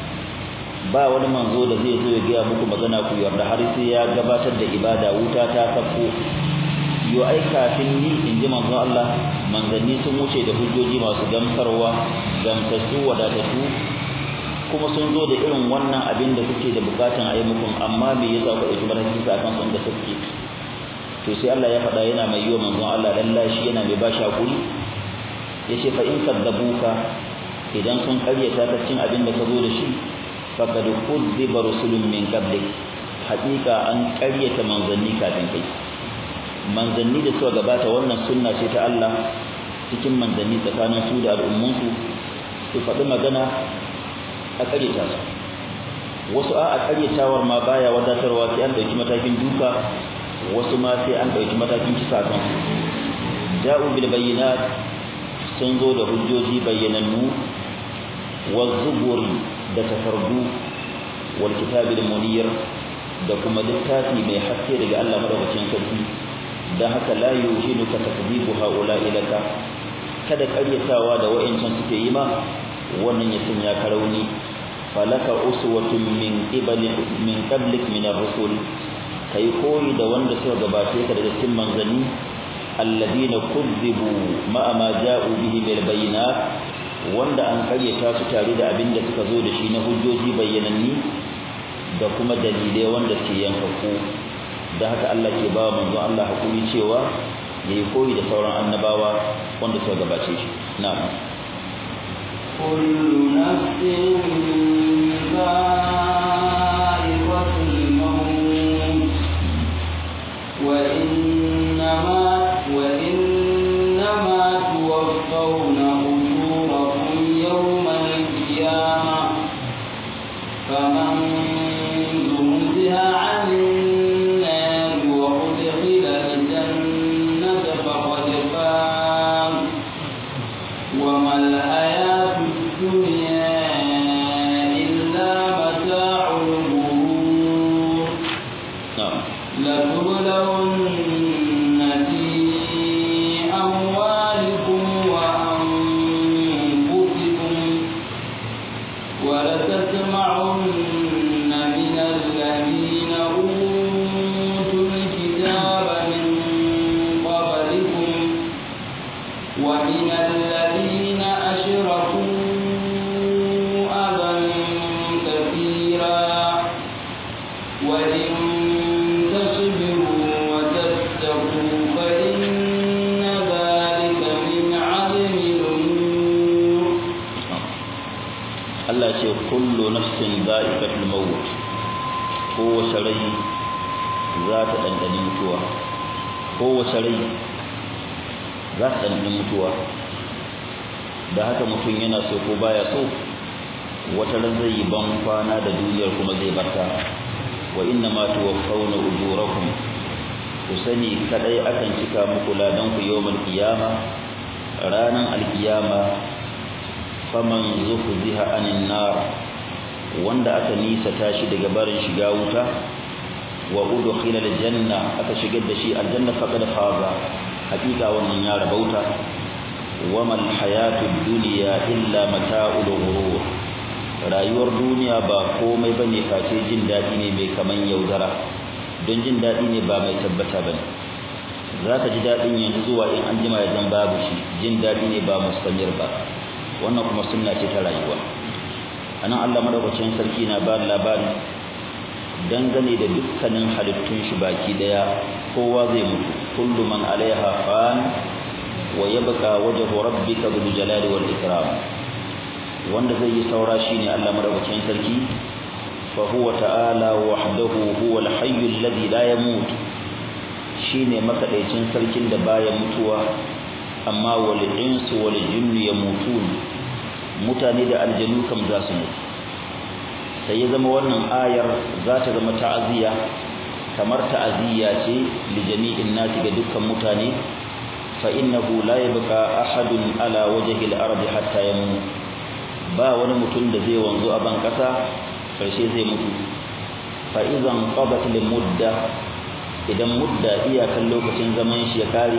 ba wani manzo da zai zo ya gaya muku magana ku yarda har sai ya gabatar da ibada wuta ta sako yo ai kafin ni in ji manzon Allah manzanni sun wuce da hujjoji masu gamsarwa gamsassu wadatattu kuma sun zo da irin wannan abin da kuke da bukatan a yi muku amma me yasa ku ɗauki matakin sa kan sun da suke to sai Allah ya faɗa yana mai yiwa manzon Allah lallashi yana mai bashi hakuri yace fa in kadzabuka idan sun karyata ta cin abin da ka zo da shi faqad kudziba rusulun min qablik haƙiƙa an karyata manzanni kafin kai manzanni da suka gabata wannan sunna ce ta Allah cikin manzanni tsakanin su da al'ummunsu su faɗi magana a ƙaryata su wasu a ƙaryatawar ma baya wadatarwa sai an ɗauki matakin duka wasu ma sai an ɗauki matakin kisa kan su ja'u bil bayyinat sun zo da hujjoji bayyanannu wa zuburi da takardu wal kitabil munir da kuma littafi mai haske daga Allah madaukakin sarki da haka la yuhinuka takdibu haula ilaka kada ƙaryatawa da wa'incan suke yi ma wannan ya sanya ka rauni falaka uswatun min qibali min qablik min ar-rusul kai koyi da wanda suka gabace ka daga cikin manzanni alladina kudzibu ma ma ja'u bihi bil bayinat wanda an karyata su tare da abin da suka zo da shi na hujjoji bayyananni da kuma dalilai wanda ke yankaku da haka Allah ke ba manzo Allah hakuri cewa yayi koyi da sauran annabawa wanda suka gabace shi na'am
كل نفس ذائقة الموت وإنما وإنما توفون أجوركم يوم القيامة فمن زهزها عن النار وأدخل الجنة فقد فاز وما الحياة الدنيا إلا متاع الغرور
na'am
لتبلون في أموالكم وأنفسكم ولتسمعن من الذين أوتوا الكتاب من قبلكم ومن الذين أشركوا أذى كثيرا وإن تصبروا وتتقوا فإن ذلك من عزم الأمور
Allah ce kullu nafsin za'iqatul maut kowace rai za ta dandani mutuwa kowace rai za ta dandani mutuwa da haka mutum yana so ko baya so wata ran zai yi ban kwana da duniyar kuma zai barta wa inna ma tuwaffawna ujurakum ku sani kadai akan cika muku ladan ku yawmal qiyama ranan alqiyama faman zuhziha anin nar wanda aka nisa tashi daga barin shiga wuta wa udkhila aljanna aka shigar da shi aljanna faqad faza hakika wannan ya rabauta wama alhayatud dunya illa mata'ul ghurur rayuwar duniya ba komai bane face jin dadi ne mai kaman yaudara don jin dadi ne ba mai tabbata bane zaka ji dadin yanzu zuwa in an jima ya zan babu shi jin dadi ne ba mustamir ba wannan kuma sunna ce ta rayuwa anan Allah madaukakin sarki na ba labari dangane da dukkanin halittun shi baki daya kowa zai mutu kullu man alaiha fan wa yabqa wajhu rabbika bil jalali wal ikram wanda zai yi saura shine Allah madaukakin sarki fa huwa ta'ala wahdahu huwa al hayy alladhi la yamut shine makadaicin sarkin da baya mutuwa amma wal insu wal jinnu yamutun mutane da aljanu kam za su mutu sai ya zama wannan ayar za ta zama ta'aziyya kamar ta'aziyya ce li jami'in nasi ga dukkan mutane fa innahu la yabqa ahadun ala wajhi al-ard hatta yamut ba wani mutum da zai wanzu a ban kasa karshe zai mutu fa idan qadat lil mudda idan mudda iyakan lokacin zaman shi ya kare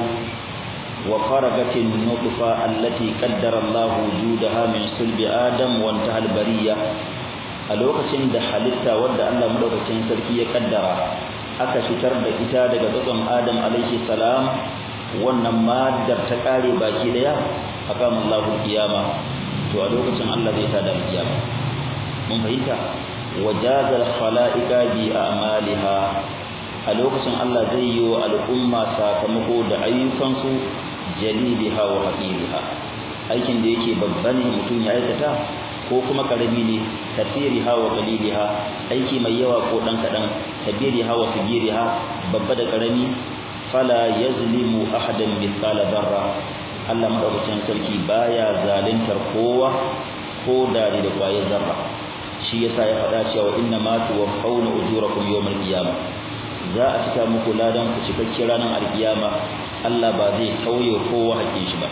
wa kharagat an-nutfa allati qaddara Allah wujudaha min sulbi adam wa intaha al-bariyah a lokacin da halitta wadda Allah madaukakin sarki ya kaddara aka fitar da ita daga tsotson Adam alaihi salam wannan maddar ta kare baki daya aqama Allahu kiyama to a lokacin Allah zai tada kiyama mun fahimta wajazal khalaiqa bi a'maliha a lokacin Allah zai yi wa al'umma sakamako da ayyukansu jalibiha wa haqiriha aikin da yake babba ne mutum ya aikata ko kuma karami ne kasiriha wa qaliliha aiki mai yawa ko dan kadan kabiriha wa sigiriha babba da karami fala yazlimu ahadan mithqala darra Allah madaukakin sarki baya zalintar kowa ko dari da kwaye zarra shi yasa ya faɗa cewa inna ma tuwaffawna ujurakum yawmal qiyamah za a cika muku ladan ku cikakken ranar alkiyama Allah ba zai tauye kowa hakkin shi ba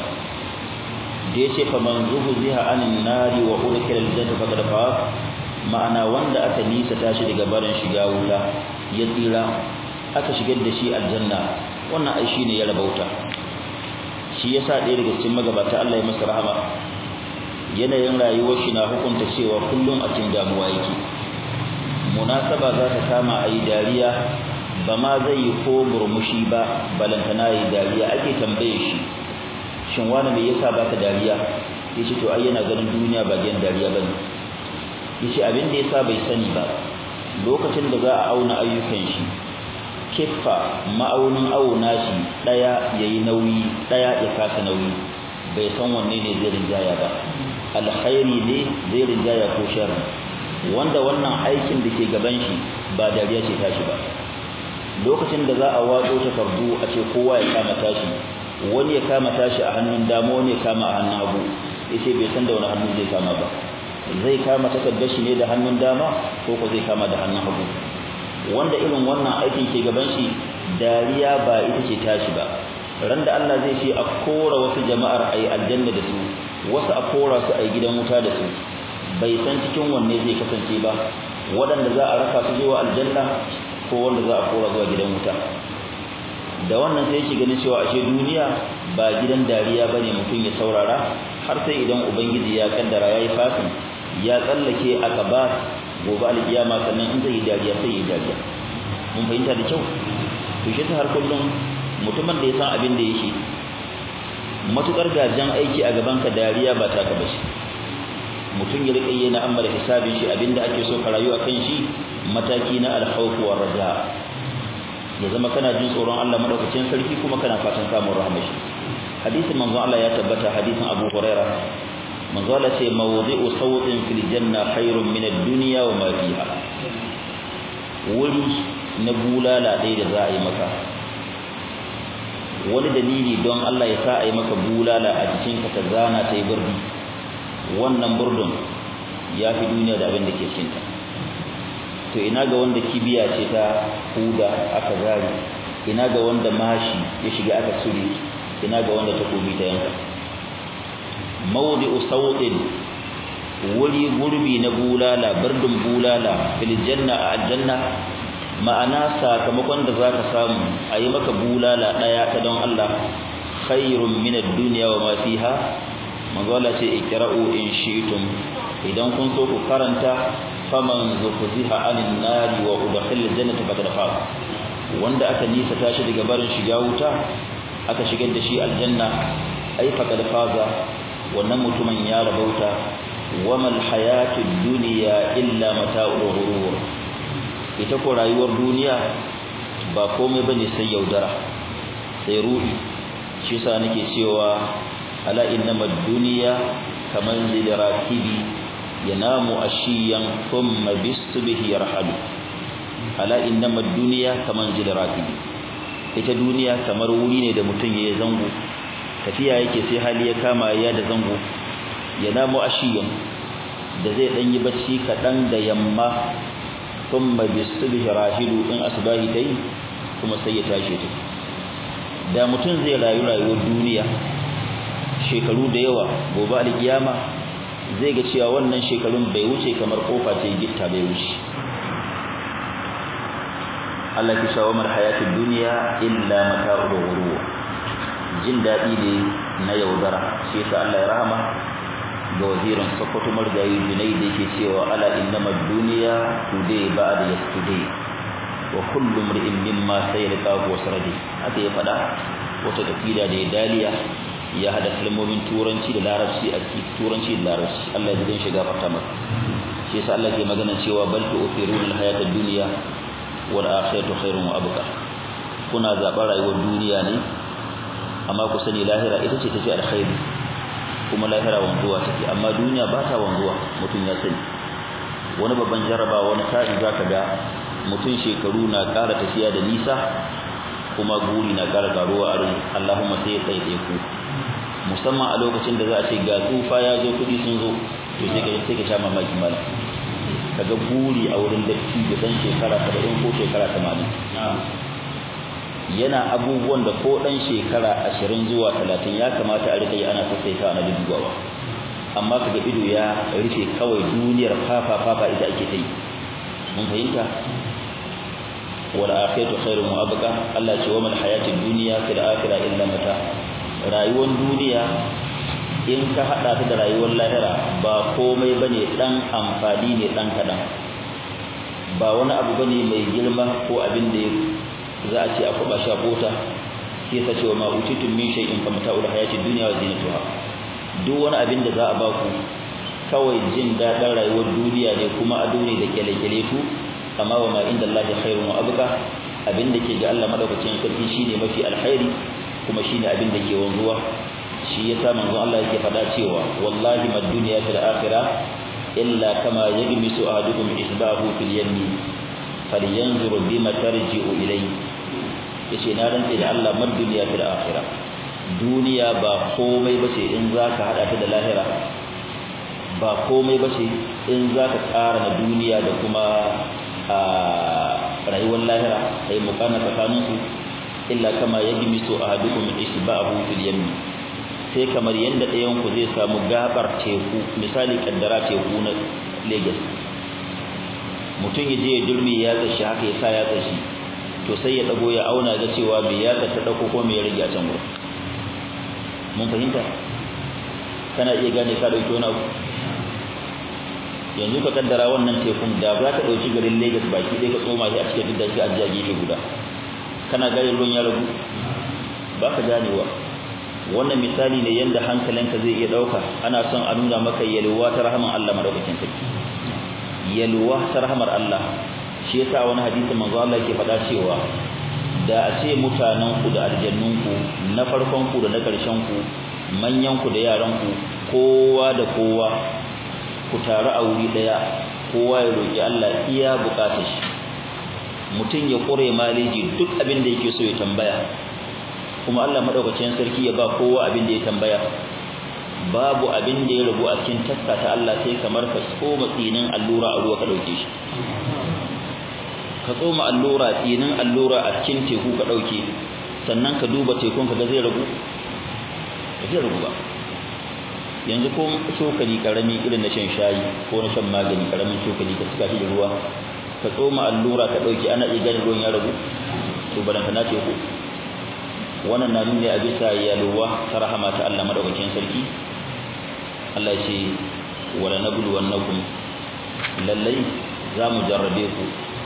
da yace fa man zuhziha anin nari wa ulkila aljannata faqad faz ma'ana wanda aka nisa tashi daga barin shiga wuta ya tsira aka shigar da shi aljanna wannan ai shine ya rabauta shi yasa ɗaya daga cikin magabata Allah ya masa rahama yanayin rayuwar shi na hukunta cewa kullum a cikin damuwa yake munasaba za ta kama ayi dariya ba ma zai yi ko murmushi ba balantana yi dariya ake tambaye shi shin wani me yasa baka dariya yace to ai yana ganin duniya ba gidan dariya bane yace abin da yasa bai sani ba lokacin da za a auna ayyukan shi kiffa ma'aunin auna shi daya yayi nauyi daya ya kasa nauyi bai san wanne ne zai rinjaya ba alkhairi ne zai rinjaya ko sharri wanda wannan aikin da ke gaban shi ba dariya ce tashi ba lokacin da za a watso takardu a ce kowa ya kama tashi wani ya kama tashi a hannun dama wani ya kama a hannun hagu yace bai san da wani hannu zai kama ba zai kama takardar shi ne da hannun dama ko ko zai kama da hannun hagu wanda irin wannan aikin ke gaban shi dariya ba ita ce tashi ba ran da Allah zai ce a kora wasu jama'ar ayi aljanna da su wasu a kora su ayi gidan wuta da su bai san cikin wanne zai kasance ba waɗanda za a raka su zuwa aljanna ko wanda za a kora zuwa gidan wuta da wannan sai yake ganin cewa ashe duniya ba gidan dariya bane mutum ya saurara har sai idan ubangiji ya kaddara yayi fasin ya tsallake akaba gobe alkiyama sannan in zai yi dariya sai yi dariya mun fahimta da kyau to shi ta har kullum mutumin da ya san abin da yake matukar gajan aiki a gaban ka dariya ba taka bace mutum ya rika yana amma da hisabin shi abinda ake so ka rayu akan shi mataki na alkhawf wa raja ya zama kana jin tsoron Allah madaukakin sarki kuma kana fatan samun rahmar shi hadisin manzo Allah ya tabbata hadisin Abu Hurairah manzo Allah ce mawdi'u sawtin fil janna khairun min ad-dunya wa ma fiha wuri na bulala dai da za a yi maka wani dalili don Allah ya sa a yi maka bulala a jikinka ta zana ta yi burdi wannan burdun ya fi duniya da abin da ke cikinta to ina ga wanda kibiya ce ta huda aka zari ina ga wanda mashi ya shiga aka tsuri ina ga wanda takobi ta yanka mawdi'u sawtin wuri gurbi na bulala bardun bulala fil janna a aljanna ma'ana sakamakon da zaka samu ayi maka bulala daya ta don Allah khairun min ad-dunya wa ma fiha manzo Allah ce ikra'u in shi'tum idan kun so ku karanta faman zuhziha 'anil nari wa udkhila jannata faqad faz wanda aka nisa tashi daga barin shiga wuta aka shigar da shi aljanna ai faqad faza wannan mutumin ya rabauta wamal hayatud dunya illa mata'ul ghurur ita ko rayuwar duniya ba komai bane sai yaudara sai ruhi shi yasa nake cewa ala innamad dunya kaman zil rakibi yanamu ashiyan thumma bisbihi yarhalu ala innamad dunya kaman zil rakibi ita duniya kamar wuri ne da mutum yayi zango tafiya yake sai hali ya kama ya da zango yanamu ashiyan da zai dan yi bacci kadan da yamma thumma bisbihi rahilu in asbahi dai kuma sai ya tashi ta da mutum zai rayu rayuwar duniya shekaru da yawa gobe alkiyama zai ga cewa wannan shekarun bai wuce kamar kofa ce gitta bai wuce Allah ki shawo mar hayatid dunya illa mata'ul ghurur jin dadi ne na yaudara shi yasa Allah ya rahama ga wazirin Sokoto Margayi Junai da yake cewa ala innamad dunya today ba'da yesterday wa kullu mri'in mimma sayalqahu wasradi haka ya fada wata tafida da ya daliya ya hada kalmomin turanci da larabci a cikin turanci da larabci Allah ya shiga fata masa shi yasa Allah ke magana cewa bal tu'thiruna al-hayata ad-dunya wal akhiratu khairun wa abqa kuna zaɓar rayuwar duniya ne amma ku sani lahira ita ce tafi alkhairi kuma lahira wanzuwa take amma duniya ba ta wanzuwa mutum ya sani wani babban jaraba wani sa'i zaka ga mutum shekaru na ƙara tafiya da nisa kuma guri na ƙara karuwa a rai Allahumma sai ya tsaye ku musamman a lokacin da za a ce ga tsufa ya zo kuɗi sun zo to sai ka sai ka sha mamaki malam kaga buri a wurin datti da dan shekara 70 ko shekara 80 yana abubuwan da ko dan shekara 20 zuwa 30 ya kamata a rika yi ana sassaita ana dubawa amma kaga ido ya rufe kawai duniyar fafa fafa ita ake ta yi mun fahimta wal akhiratu khairun wa abqa Allah ce wa mal hayatid dunya fil akhirah illa mata rayuwar duniya in ka hada ta da rayuwar lahira ba komai bane dan amfani ne dan kadan ba wani abu bane mai girma ko abin da za a ce akwai bashi a kota shi yasa cewa ma utitum min shay'in fa mata'ul hayatid dunya wa zinatuha duk wani abin da za a ba ku kawai jin dadin rayuwar duniya ne kuma ado ne da kyale-kyale ku amma wa ma inda Allah khairun wa abqa abin da ke ga Allah madaukakin sarki shine mafi alkhairi kuma shine abin da ke wanzuwa shi yasa manzon Allah yake faɗa cewa wallahi mad dunya fil akhirah illa kama yagmisu ahadukum isbahu fil yammi falyanzur bima tarji'u ilayhi yace na rantsa da Allah mad dunya fil akhirah duniya ba komai bace in zaka hada ta da lahira ba komai bace in zaka tsara na duniya da kuma a rayuwar lahira sai mukana tsakaninku illa kama yagmisu ahadukum isbahu fil yammi sai kamar yanda ɗayan ku zai samu gabar teku misali kaddara teku na Lagos mutum ya je ya durmi ya tsashi haka ya sa ya tsashi to sai ya dago ya auna ga cewa me ya ta dauko ko me ya rage a can gurin mun fahimta kana iya gane ka dauki wani abu yanzu ka kaddara wannan tekun da za ka dauki garin Lagos baki ɗaya ka tsoma shi a cikin duk da shi a gefe guda kana gane ruwan ya ragu ba ka ganewa wannan misali ne yanda hankalinka zai iya dauka ana son a nuna maka yalwa ta rahman Allah madaukakin sarki yalwa ta rahmar Allah shi yasa wani hadisi manzo Allah yake faɗa cewa da a ce mutanen ku da aljannun ku na farkon ku da na karshen ku manyan ku da yaran ku kowa da kowa ku taru a wuri daya kowa ya roki Allah iya bukatar shi mutum ya kure maleji duk abin da yake so ya tambaya kuma Allah madaukakin sarki ya ba kowa abin da ya tambaya babu abin da ya rubu a cikin taska ta Allah sai kamar ka tsoma tsinin allura a ruwa ka dauke shi ka tsoma allura tsinin allura a cikin teku ka dauke sannan ka duba tekun ka ga zai rubu zai rubu ba yanzu ko cokali karami irin na shan shayi ko na shan magani karamin cokali ka cika shi da ruwa ka tsoma allura ka dauki ana iya ganin ruwan ya ragu to balanta na ce ku wannan na nuna a bisa yalwa ta rahama ta Allah madaukakin sarki Allah ce wala nablu wannakum lallai za mu jarrabe ku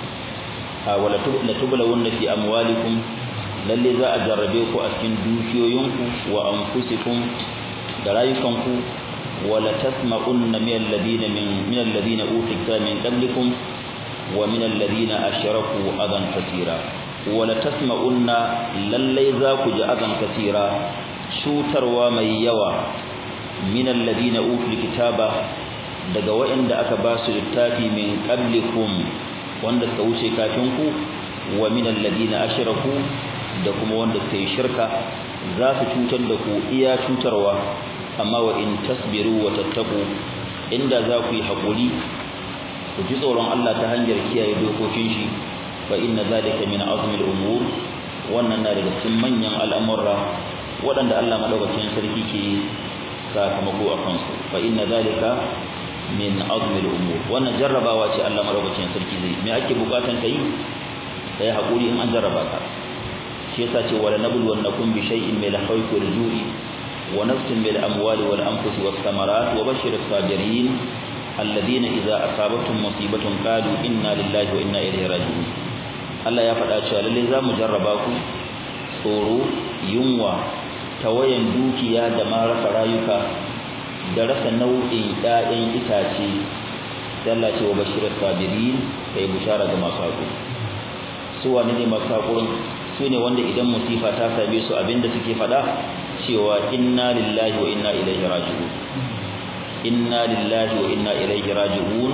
a wala tubla wanda fi amwalikum lalle za a jarrabe ku a cikin dukiyoyinku wa anfusikum da rayukanku wala tasma'unna min alladhina min min alladhina utika min qablikum wa min alladhina ashraku adan katira wala tasma'unna lalle za ku ji adan katira cutarwa mai yawa min alladhina utul kitaba daga waɗanda aka ba su littafi min qablikum wanda suka wuce kafin ku wa min alladhina ashraku da kuma wanda suka yi shirka za su cutar da ku iya cutarwa amma wa in tasbiru wa tattaku inda za ku yi haƙuri ku ji tsoron Allah ta hanyar kiyaye dokokin shi fa inna zalika min azmil umur wannan na daga cikin manyan al'amura waɗanda Allah madaukakin sarki ke sakamako a kansu fa inna zalika min azmil umur wannan jarrabawa ce Allah madaukakin sarki zai me ake bukatan kai kai haƙuri in an jarraba ka shi yasa ce wala nablu wannakum bi shay'in min al-khawfi wal-ju'i wa nafsin min al-amwali wal-anfusi was-samarat wa bashshir as-sabirin alladhina idza asabatuhum musibatun qalu inna lillahi wa inna ilaihi raji'un Allah ya faɗa cewa lalle za mu jarraba ku tsoro yunwa tawayan dukiya da ma rasa rayuka da rasa nau'in ƴaƴan itace sai Allah ce wa bashir as-sabirin kai bushara ga masu haƙuri su wane ne masu haƙurin su ne wanda idan musifa ta same su abinda suke faɗa cewa inna lillahi wa inna ilaihi raji'un inna lillahi wa inna ilaihi raji'un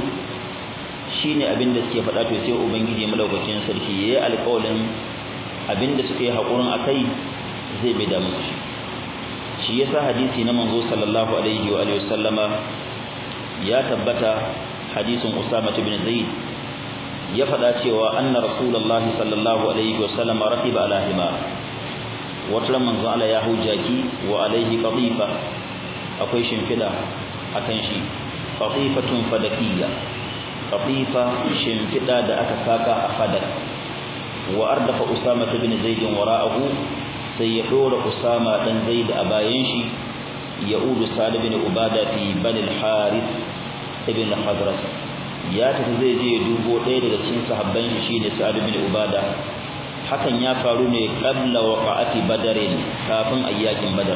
shine abinda suke faɗa to sai ubangiji madaukakin sarki yayi alƙawarin abinda suke haƙurin akai zai bai da musu shi shi yasa hadisi na manzo sallallahu alaihi wa alihi wasallama ya tabbata hadisin Usama ibn Zaid ya faɗa cewa anna rasulullahi sallallahu alaihi wasallam rakiba ala himar wata manzo Allah ya hujjaki wa alaihi qatifa akwai shimfida akan shi qatifatun fadakiyya qatifa shimfida da aka saka a fadak wa ardafa usama ibn zaid wara'ahu sai ya dora usama dan zaid a bayan shi ya'udu sa'd ibn ubada fi bani al-harith ibn al-khazraj ya tafi zai je dubo ɗaya daga cikin sahabban shi shine Sa'ad bin Ubada hakan ya faru ne qabla waqa'ati badarin kafin ayyakin badar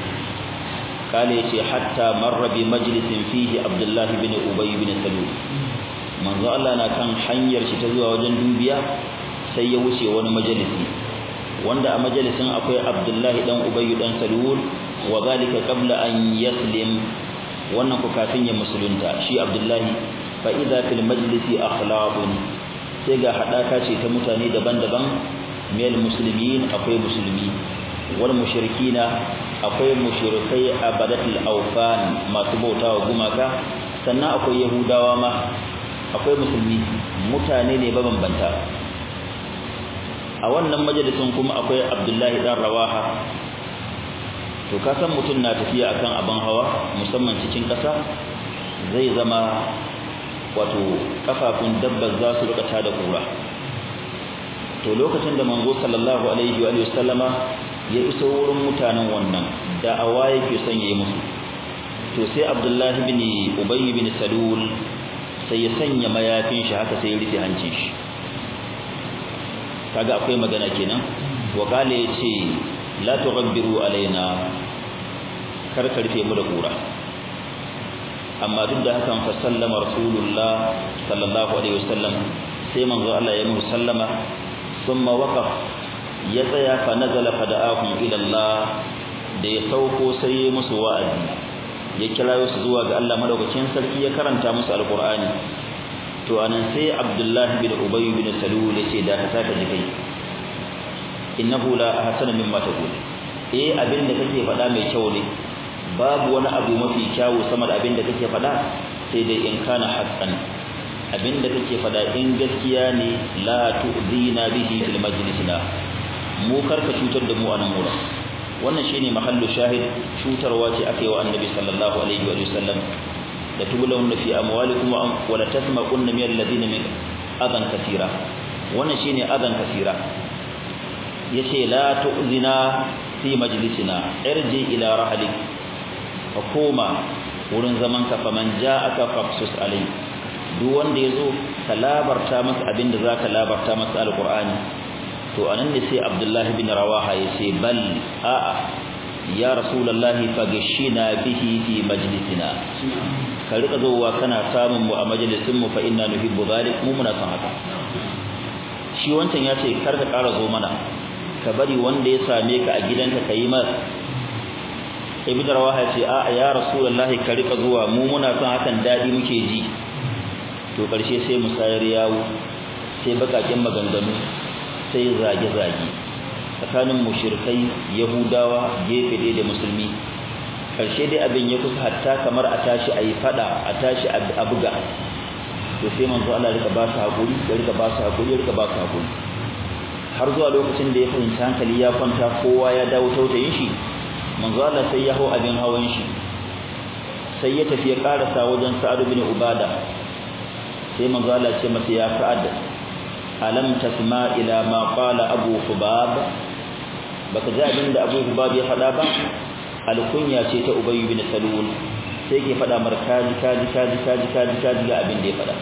kale yace hatta marra bi majlisin fihi Abdullah bin Ubay bin Salul manzo Allah na kan hanyar shi ta zuwa wajen dubiya sai ya wuce wani majalisi wanda a majalisin akwai Abdullah dan Ubay dan Salul wa zalika qabla an yaslim wannan ku kafin ya musulunta shi Abdullahi fa idza fil majlisi akhlaqun sai ga hadaka ce ta mutane daban-daban mil muslimin akwai musulmi wal mushrikina akwai mushrikai abadatul awfan masu bautawa gumaka sannan akwai yahudawa ma akwai musulmi mutane ne mabambanta a wannan majalisin kuma akwai abdullahi dan rawaha to ka san mutum na tafiya akan abin hawa musamman cikin ƙasa zai zama wato kafafun dabbar za su rika tada kura to lokacin da manzo sallallahu alaihi wa sallama ya iso wurin mutanen wannan da'awa yake son yayi musu to sai abdullahi bin ubay bin salul sai ya sanya mayafin shi haka sai ya rufe hancin shi kaga akwai magana kenan wa kale yace la tughabbiru alaina kar ka rufe mu da kura amma duk da hakan fa sallama rasulullah sallallahu alaihi wasallam sai manzo Allah ya musu sallama thumma waqaf ya tsaya fa nazala fa da'ahum ila Allah da ya sauko sai ya musu wa'azi ya kira su zuwa ga Allah madaukakin sarki ya karanta musu alqur'ani to anan sai Abdullah bin Ubay bin Salul yace da ka taka jikai innahu la ahsana mimma taqul eh abin da kake faɗa mai kyau ne babu wani abu mafi kyawu sama da abin da kake faɗa sai dai in kana haqqan abin da kake faɗa in gaskiya ne la tu'zina bihi fil majlisina mu karka cutar da mu a nan wurin wannan shine mahallu shahid cutarwa ce aka yi wa annabi sallallahu alaihi wa sallam da tubulawun fi amwalikum wa la tasma'unna min alladhina min adan kaseera wannan shine adan kaseera yace la tu'zina fi majlisina irji ila rahlik fa koma wurin zaman ka faman ja'aka faqsus alai duk wanda yazo ka labarta masa abinda zaka labarta masa alqur'ani to anan ne sai abdullahi bin rawaha yace bal a'a ya rasulullahi fagashina bihi fi majlisina ka rika zowa kana samun mu a majalisin mu fa inna nuhibbu zalik mu muna son haka shi wancan yace kar ka ƙara zo mana ka bari wanda ya same ka a gidanka kai mas ibn rawaha yace a'a ya rasulullahi ka rika zuwa mu muna son hakan dadi muke ji to karshe sai musayar yawo sai bakakin maganganu sai zage-zage tsakanin mushirkai yahudawa gefe ɗaya da musulmi ƙarshe dai abin ya kusa hatta kamar a tashi a yi faɗa a tashi a buga to sai manzo Allah rika ba su haƙuri ya rika ba su haƙuri ya rika ba su haƙuri har zuwa lokacin da ya fahimci hankali ya kwanta kowa ya dawo tautayin shi manzo Allah sai ya hau abin hawan shi sai ya tafi ya karasa wajen Sa'ad bin Ubada sai manzo Allah ce masa ya Sa'ad alam tasma ila ma qala abu hubab baka ji abin da abu hubab ya faɗa ba alkunya ce ta ubay bin salul sai ke faɗa mar kaji kaji kaji kaji kaji kaji ga abin da ya faɗa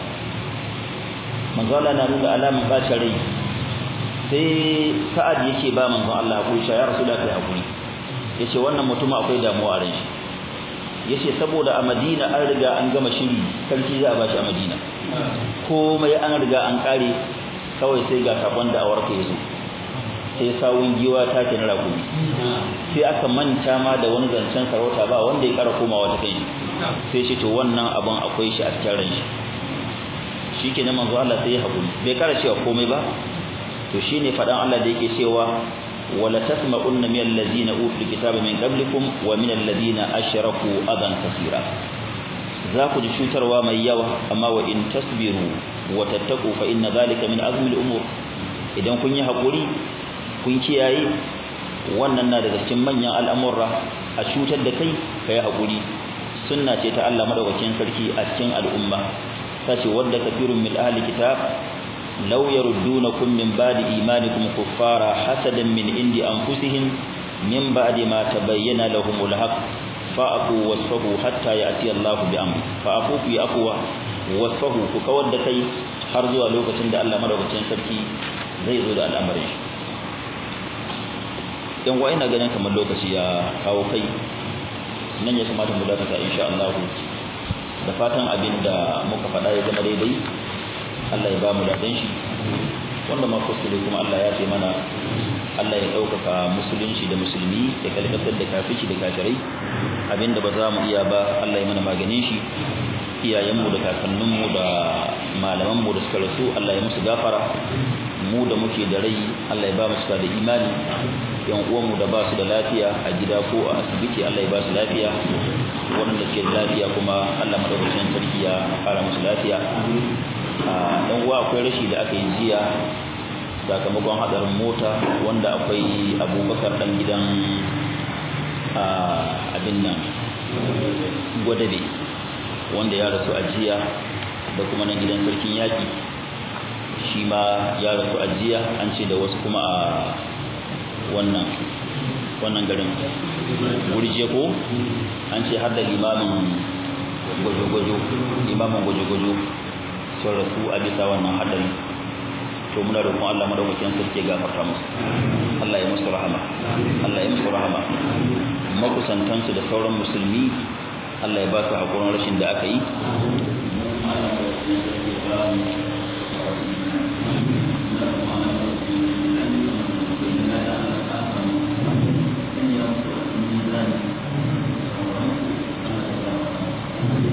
manzo Allah na nuna alaman bacin rai sai sa'ad yake ba manzo Allah hakuri ya rasulullahi kai hakuri yace wannan mutum akwai damuwa a ran shi yace saboda a Madina an riga an gama shiri sarki za a bashi a Madina komai an riga an kare kawai sai ga sakon da awarka yazo sai sawun giwa ta ke na ragumi sai aka manta ma da wani zancen sarauta ba wanda ya kara komawa ta kai sai shi to wannan abun akwai shi a cikin ran shi shikenan manzo Allah sai ya hakuri bai kara cewa komai ba to shine fadan Allah da yake cewa wala tasma'unna min allazina utul kitaba min qablikum wa min allazina ashraku adan kaseera za ku ji cutarwa mai yawa amma wa in tasbiru wa tattaku fa inna zalika min azmi al-umur idan kun yi hakuri kun kiyaye wannan na daga cikin manyan al'amurra a cutar da kai kai hakuri sunna ce ta Allah madaukakin sarki a cikin al'umma sace wadda kafirun min ahli kitab law yaruddunakum min ba'di imanikum kuffara hasadan min indi anfusihim min ba'di ma tabayyana lahumul haqq fa'afu wasfahu hatta ya'ti Allah bi amri fa'afu fi aqwa wasfahu ku kawar da kai har zuwa lokacin da Allah madaukakin sarki zai zo da al'amarin shi yan wa ina ganin kamar lokaci ya kawo kai nan ya kamata mu dakata insha Allah da fatan abin da muka faɗa ya zama daidai Allah ya ba mu daɗin shi wanda ma kuskure kuma Allah ya ce mana Allah ya ɗaukaka musulunci da musulmi ya kalkatar da kafici da kafirai abinda ba za mu iya ba Allah ya mana maganin shi iyayenmu da kakanninmu da malamanmu da suka rasu Allah ya musu gafara mu da muke da rai Allah ya ba mu suka da imani yan uwanmu da ba su da lafiya a gida ko a asibiti Allah ya ba su lafiya waɗanda suke da lafiya kuma Allah madaukakin sarki ya fara musu lafiya a dan uwa akwai rashi da aka yi jiya sakamakon hadarin mota wanda akwai abubakar dan gidan abin nan gwadabe wanda ya rasu a jiya da kuma nan gidan sarkin yaƙi shi ma ya rasu a jiya an ce da wasu kuma a wannan wannan garin gurje ko an ce har da limamin gwajo-gwajo limamin gwajo-gwajo sun rasu a bisa wannan hadari to muna roƙon Allah madaukakin sarki ya gafarta musu Allah ya musu rahama Allah ya musu rahama makusantansu da sauran musulmi Allah ya ba su hakurin rashin da aka yi Thank you.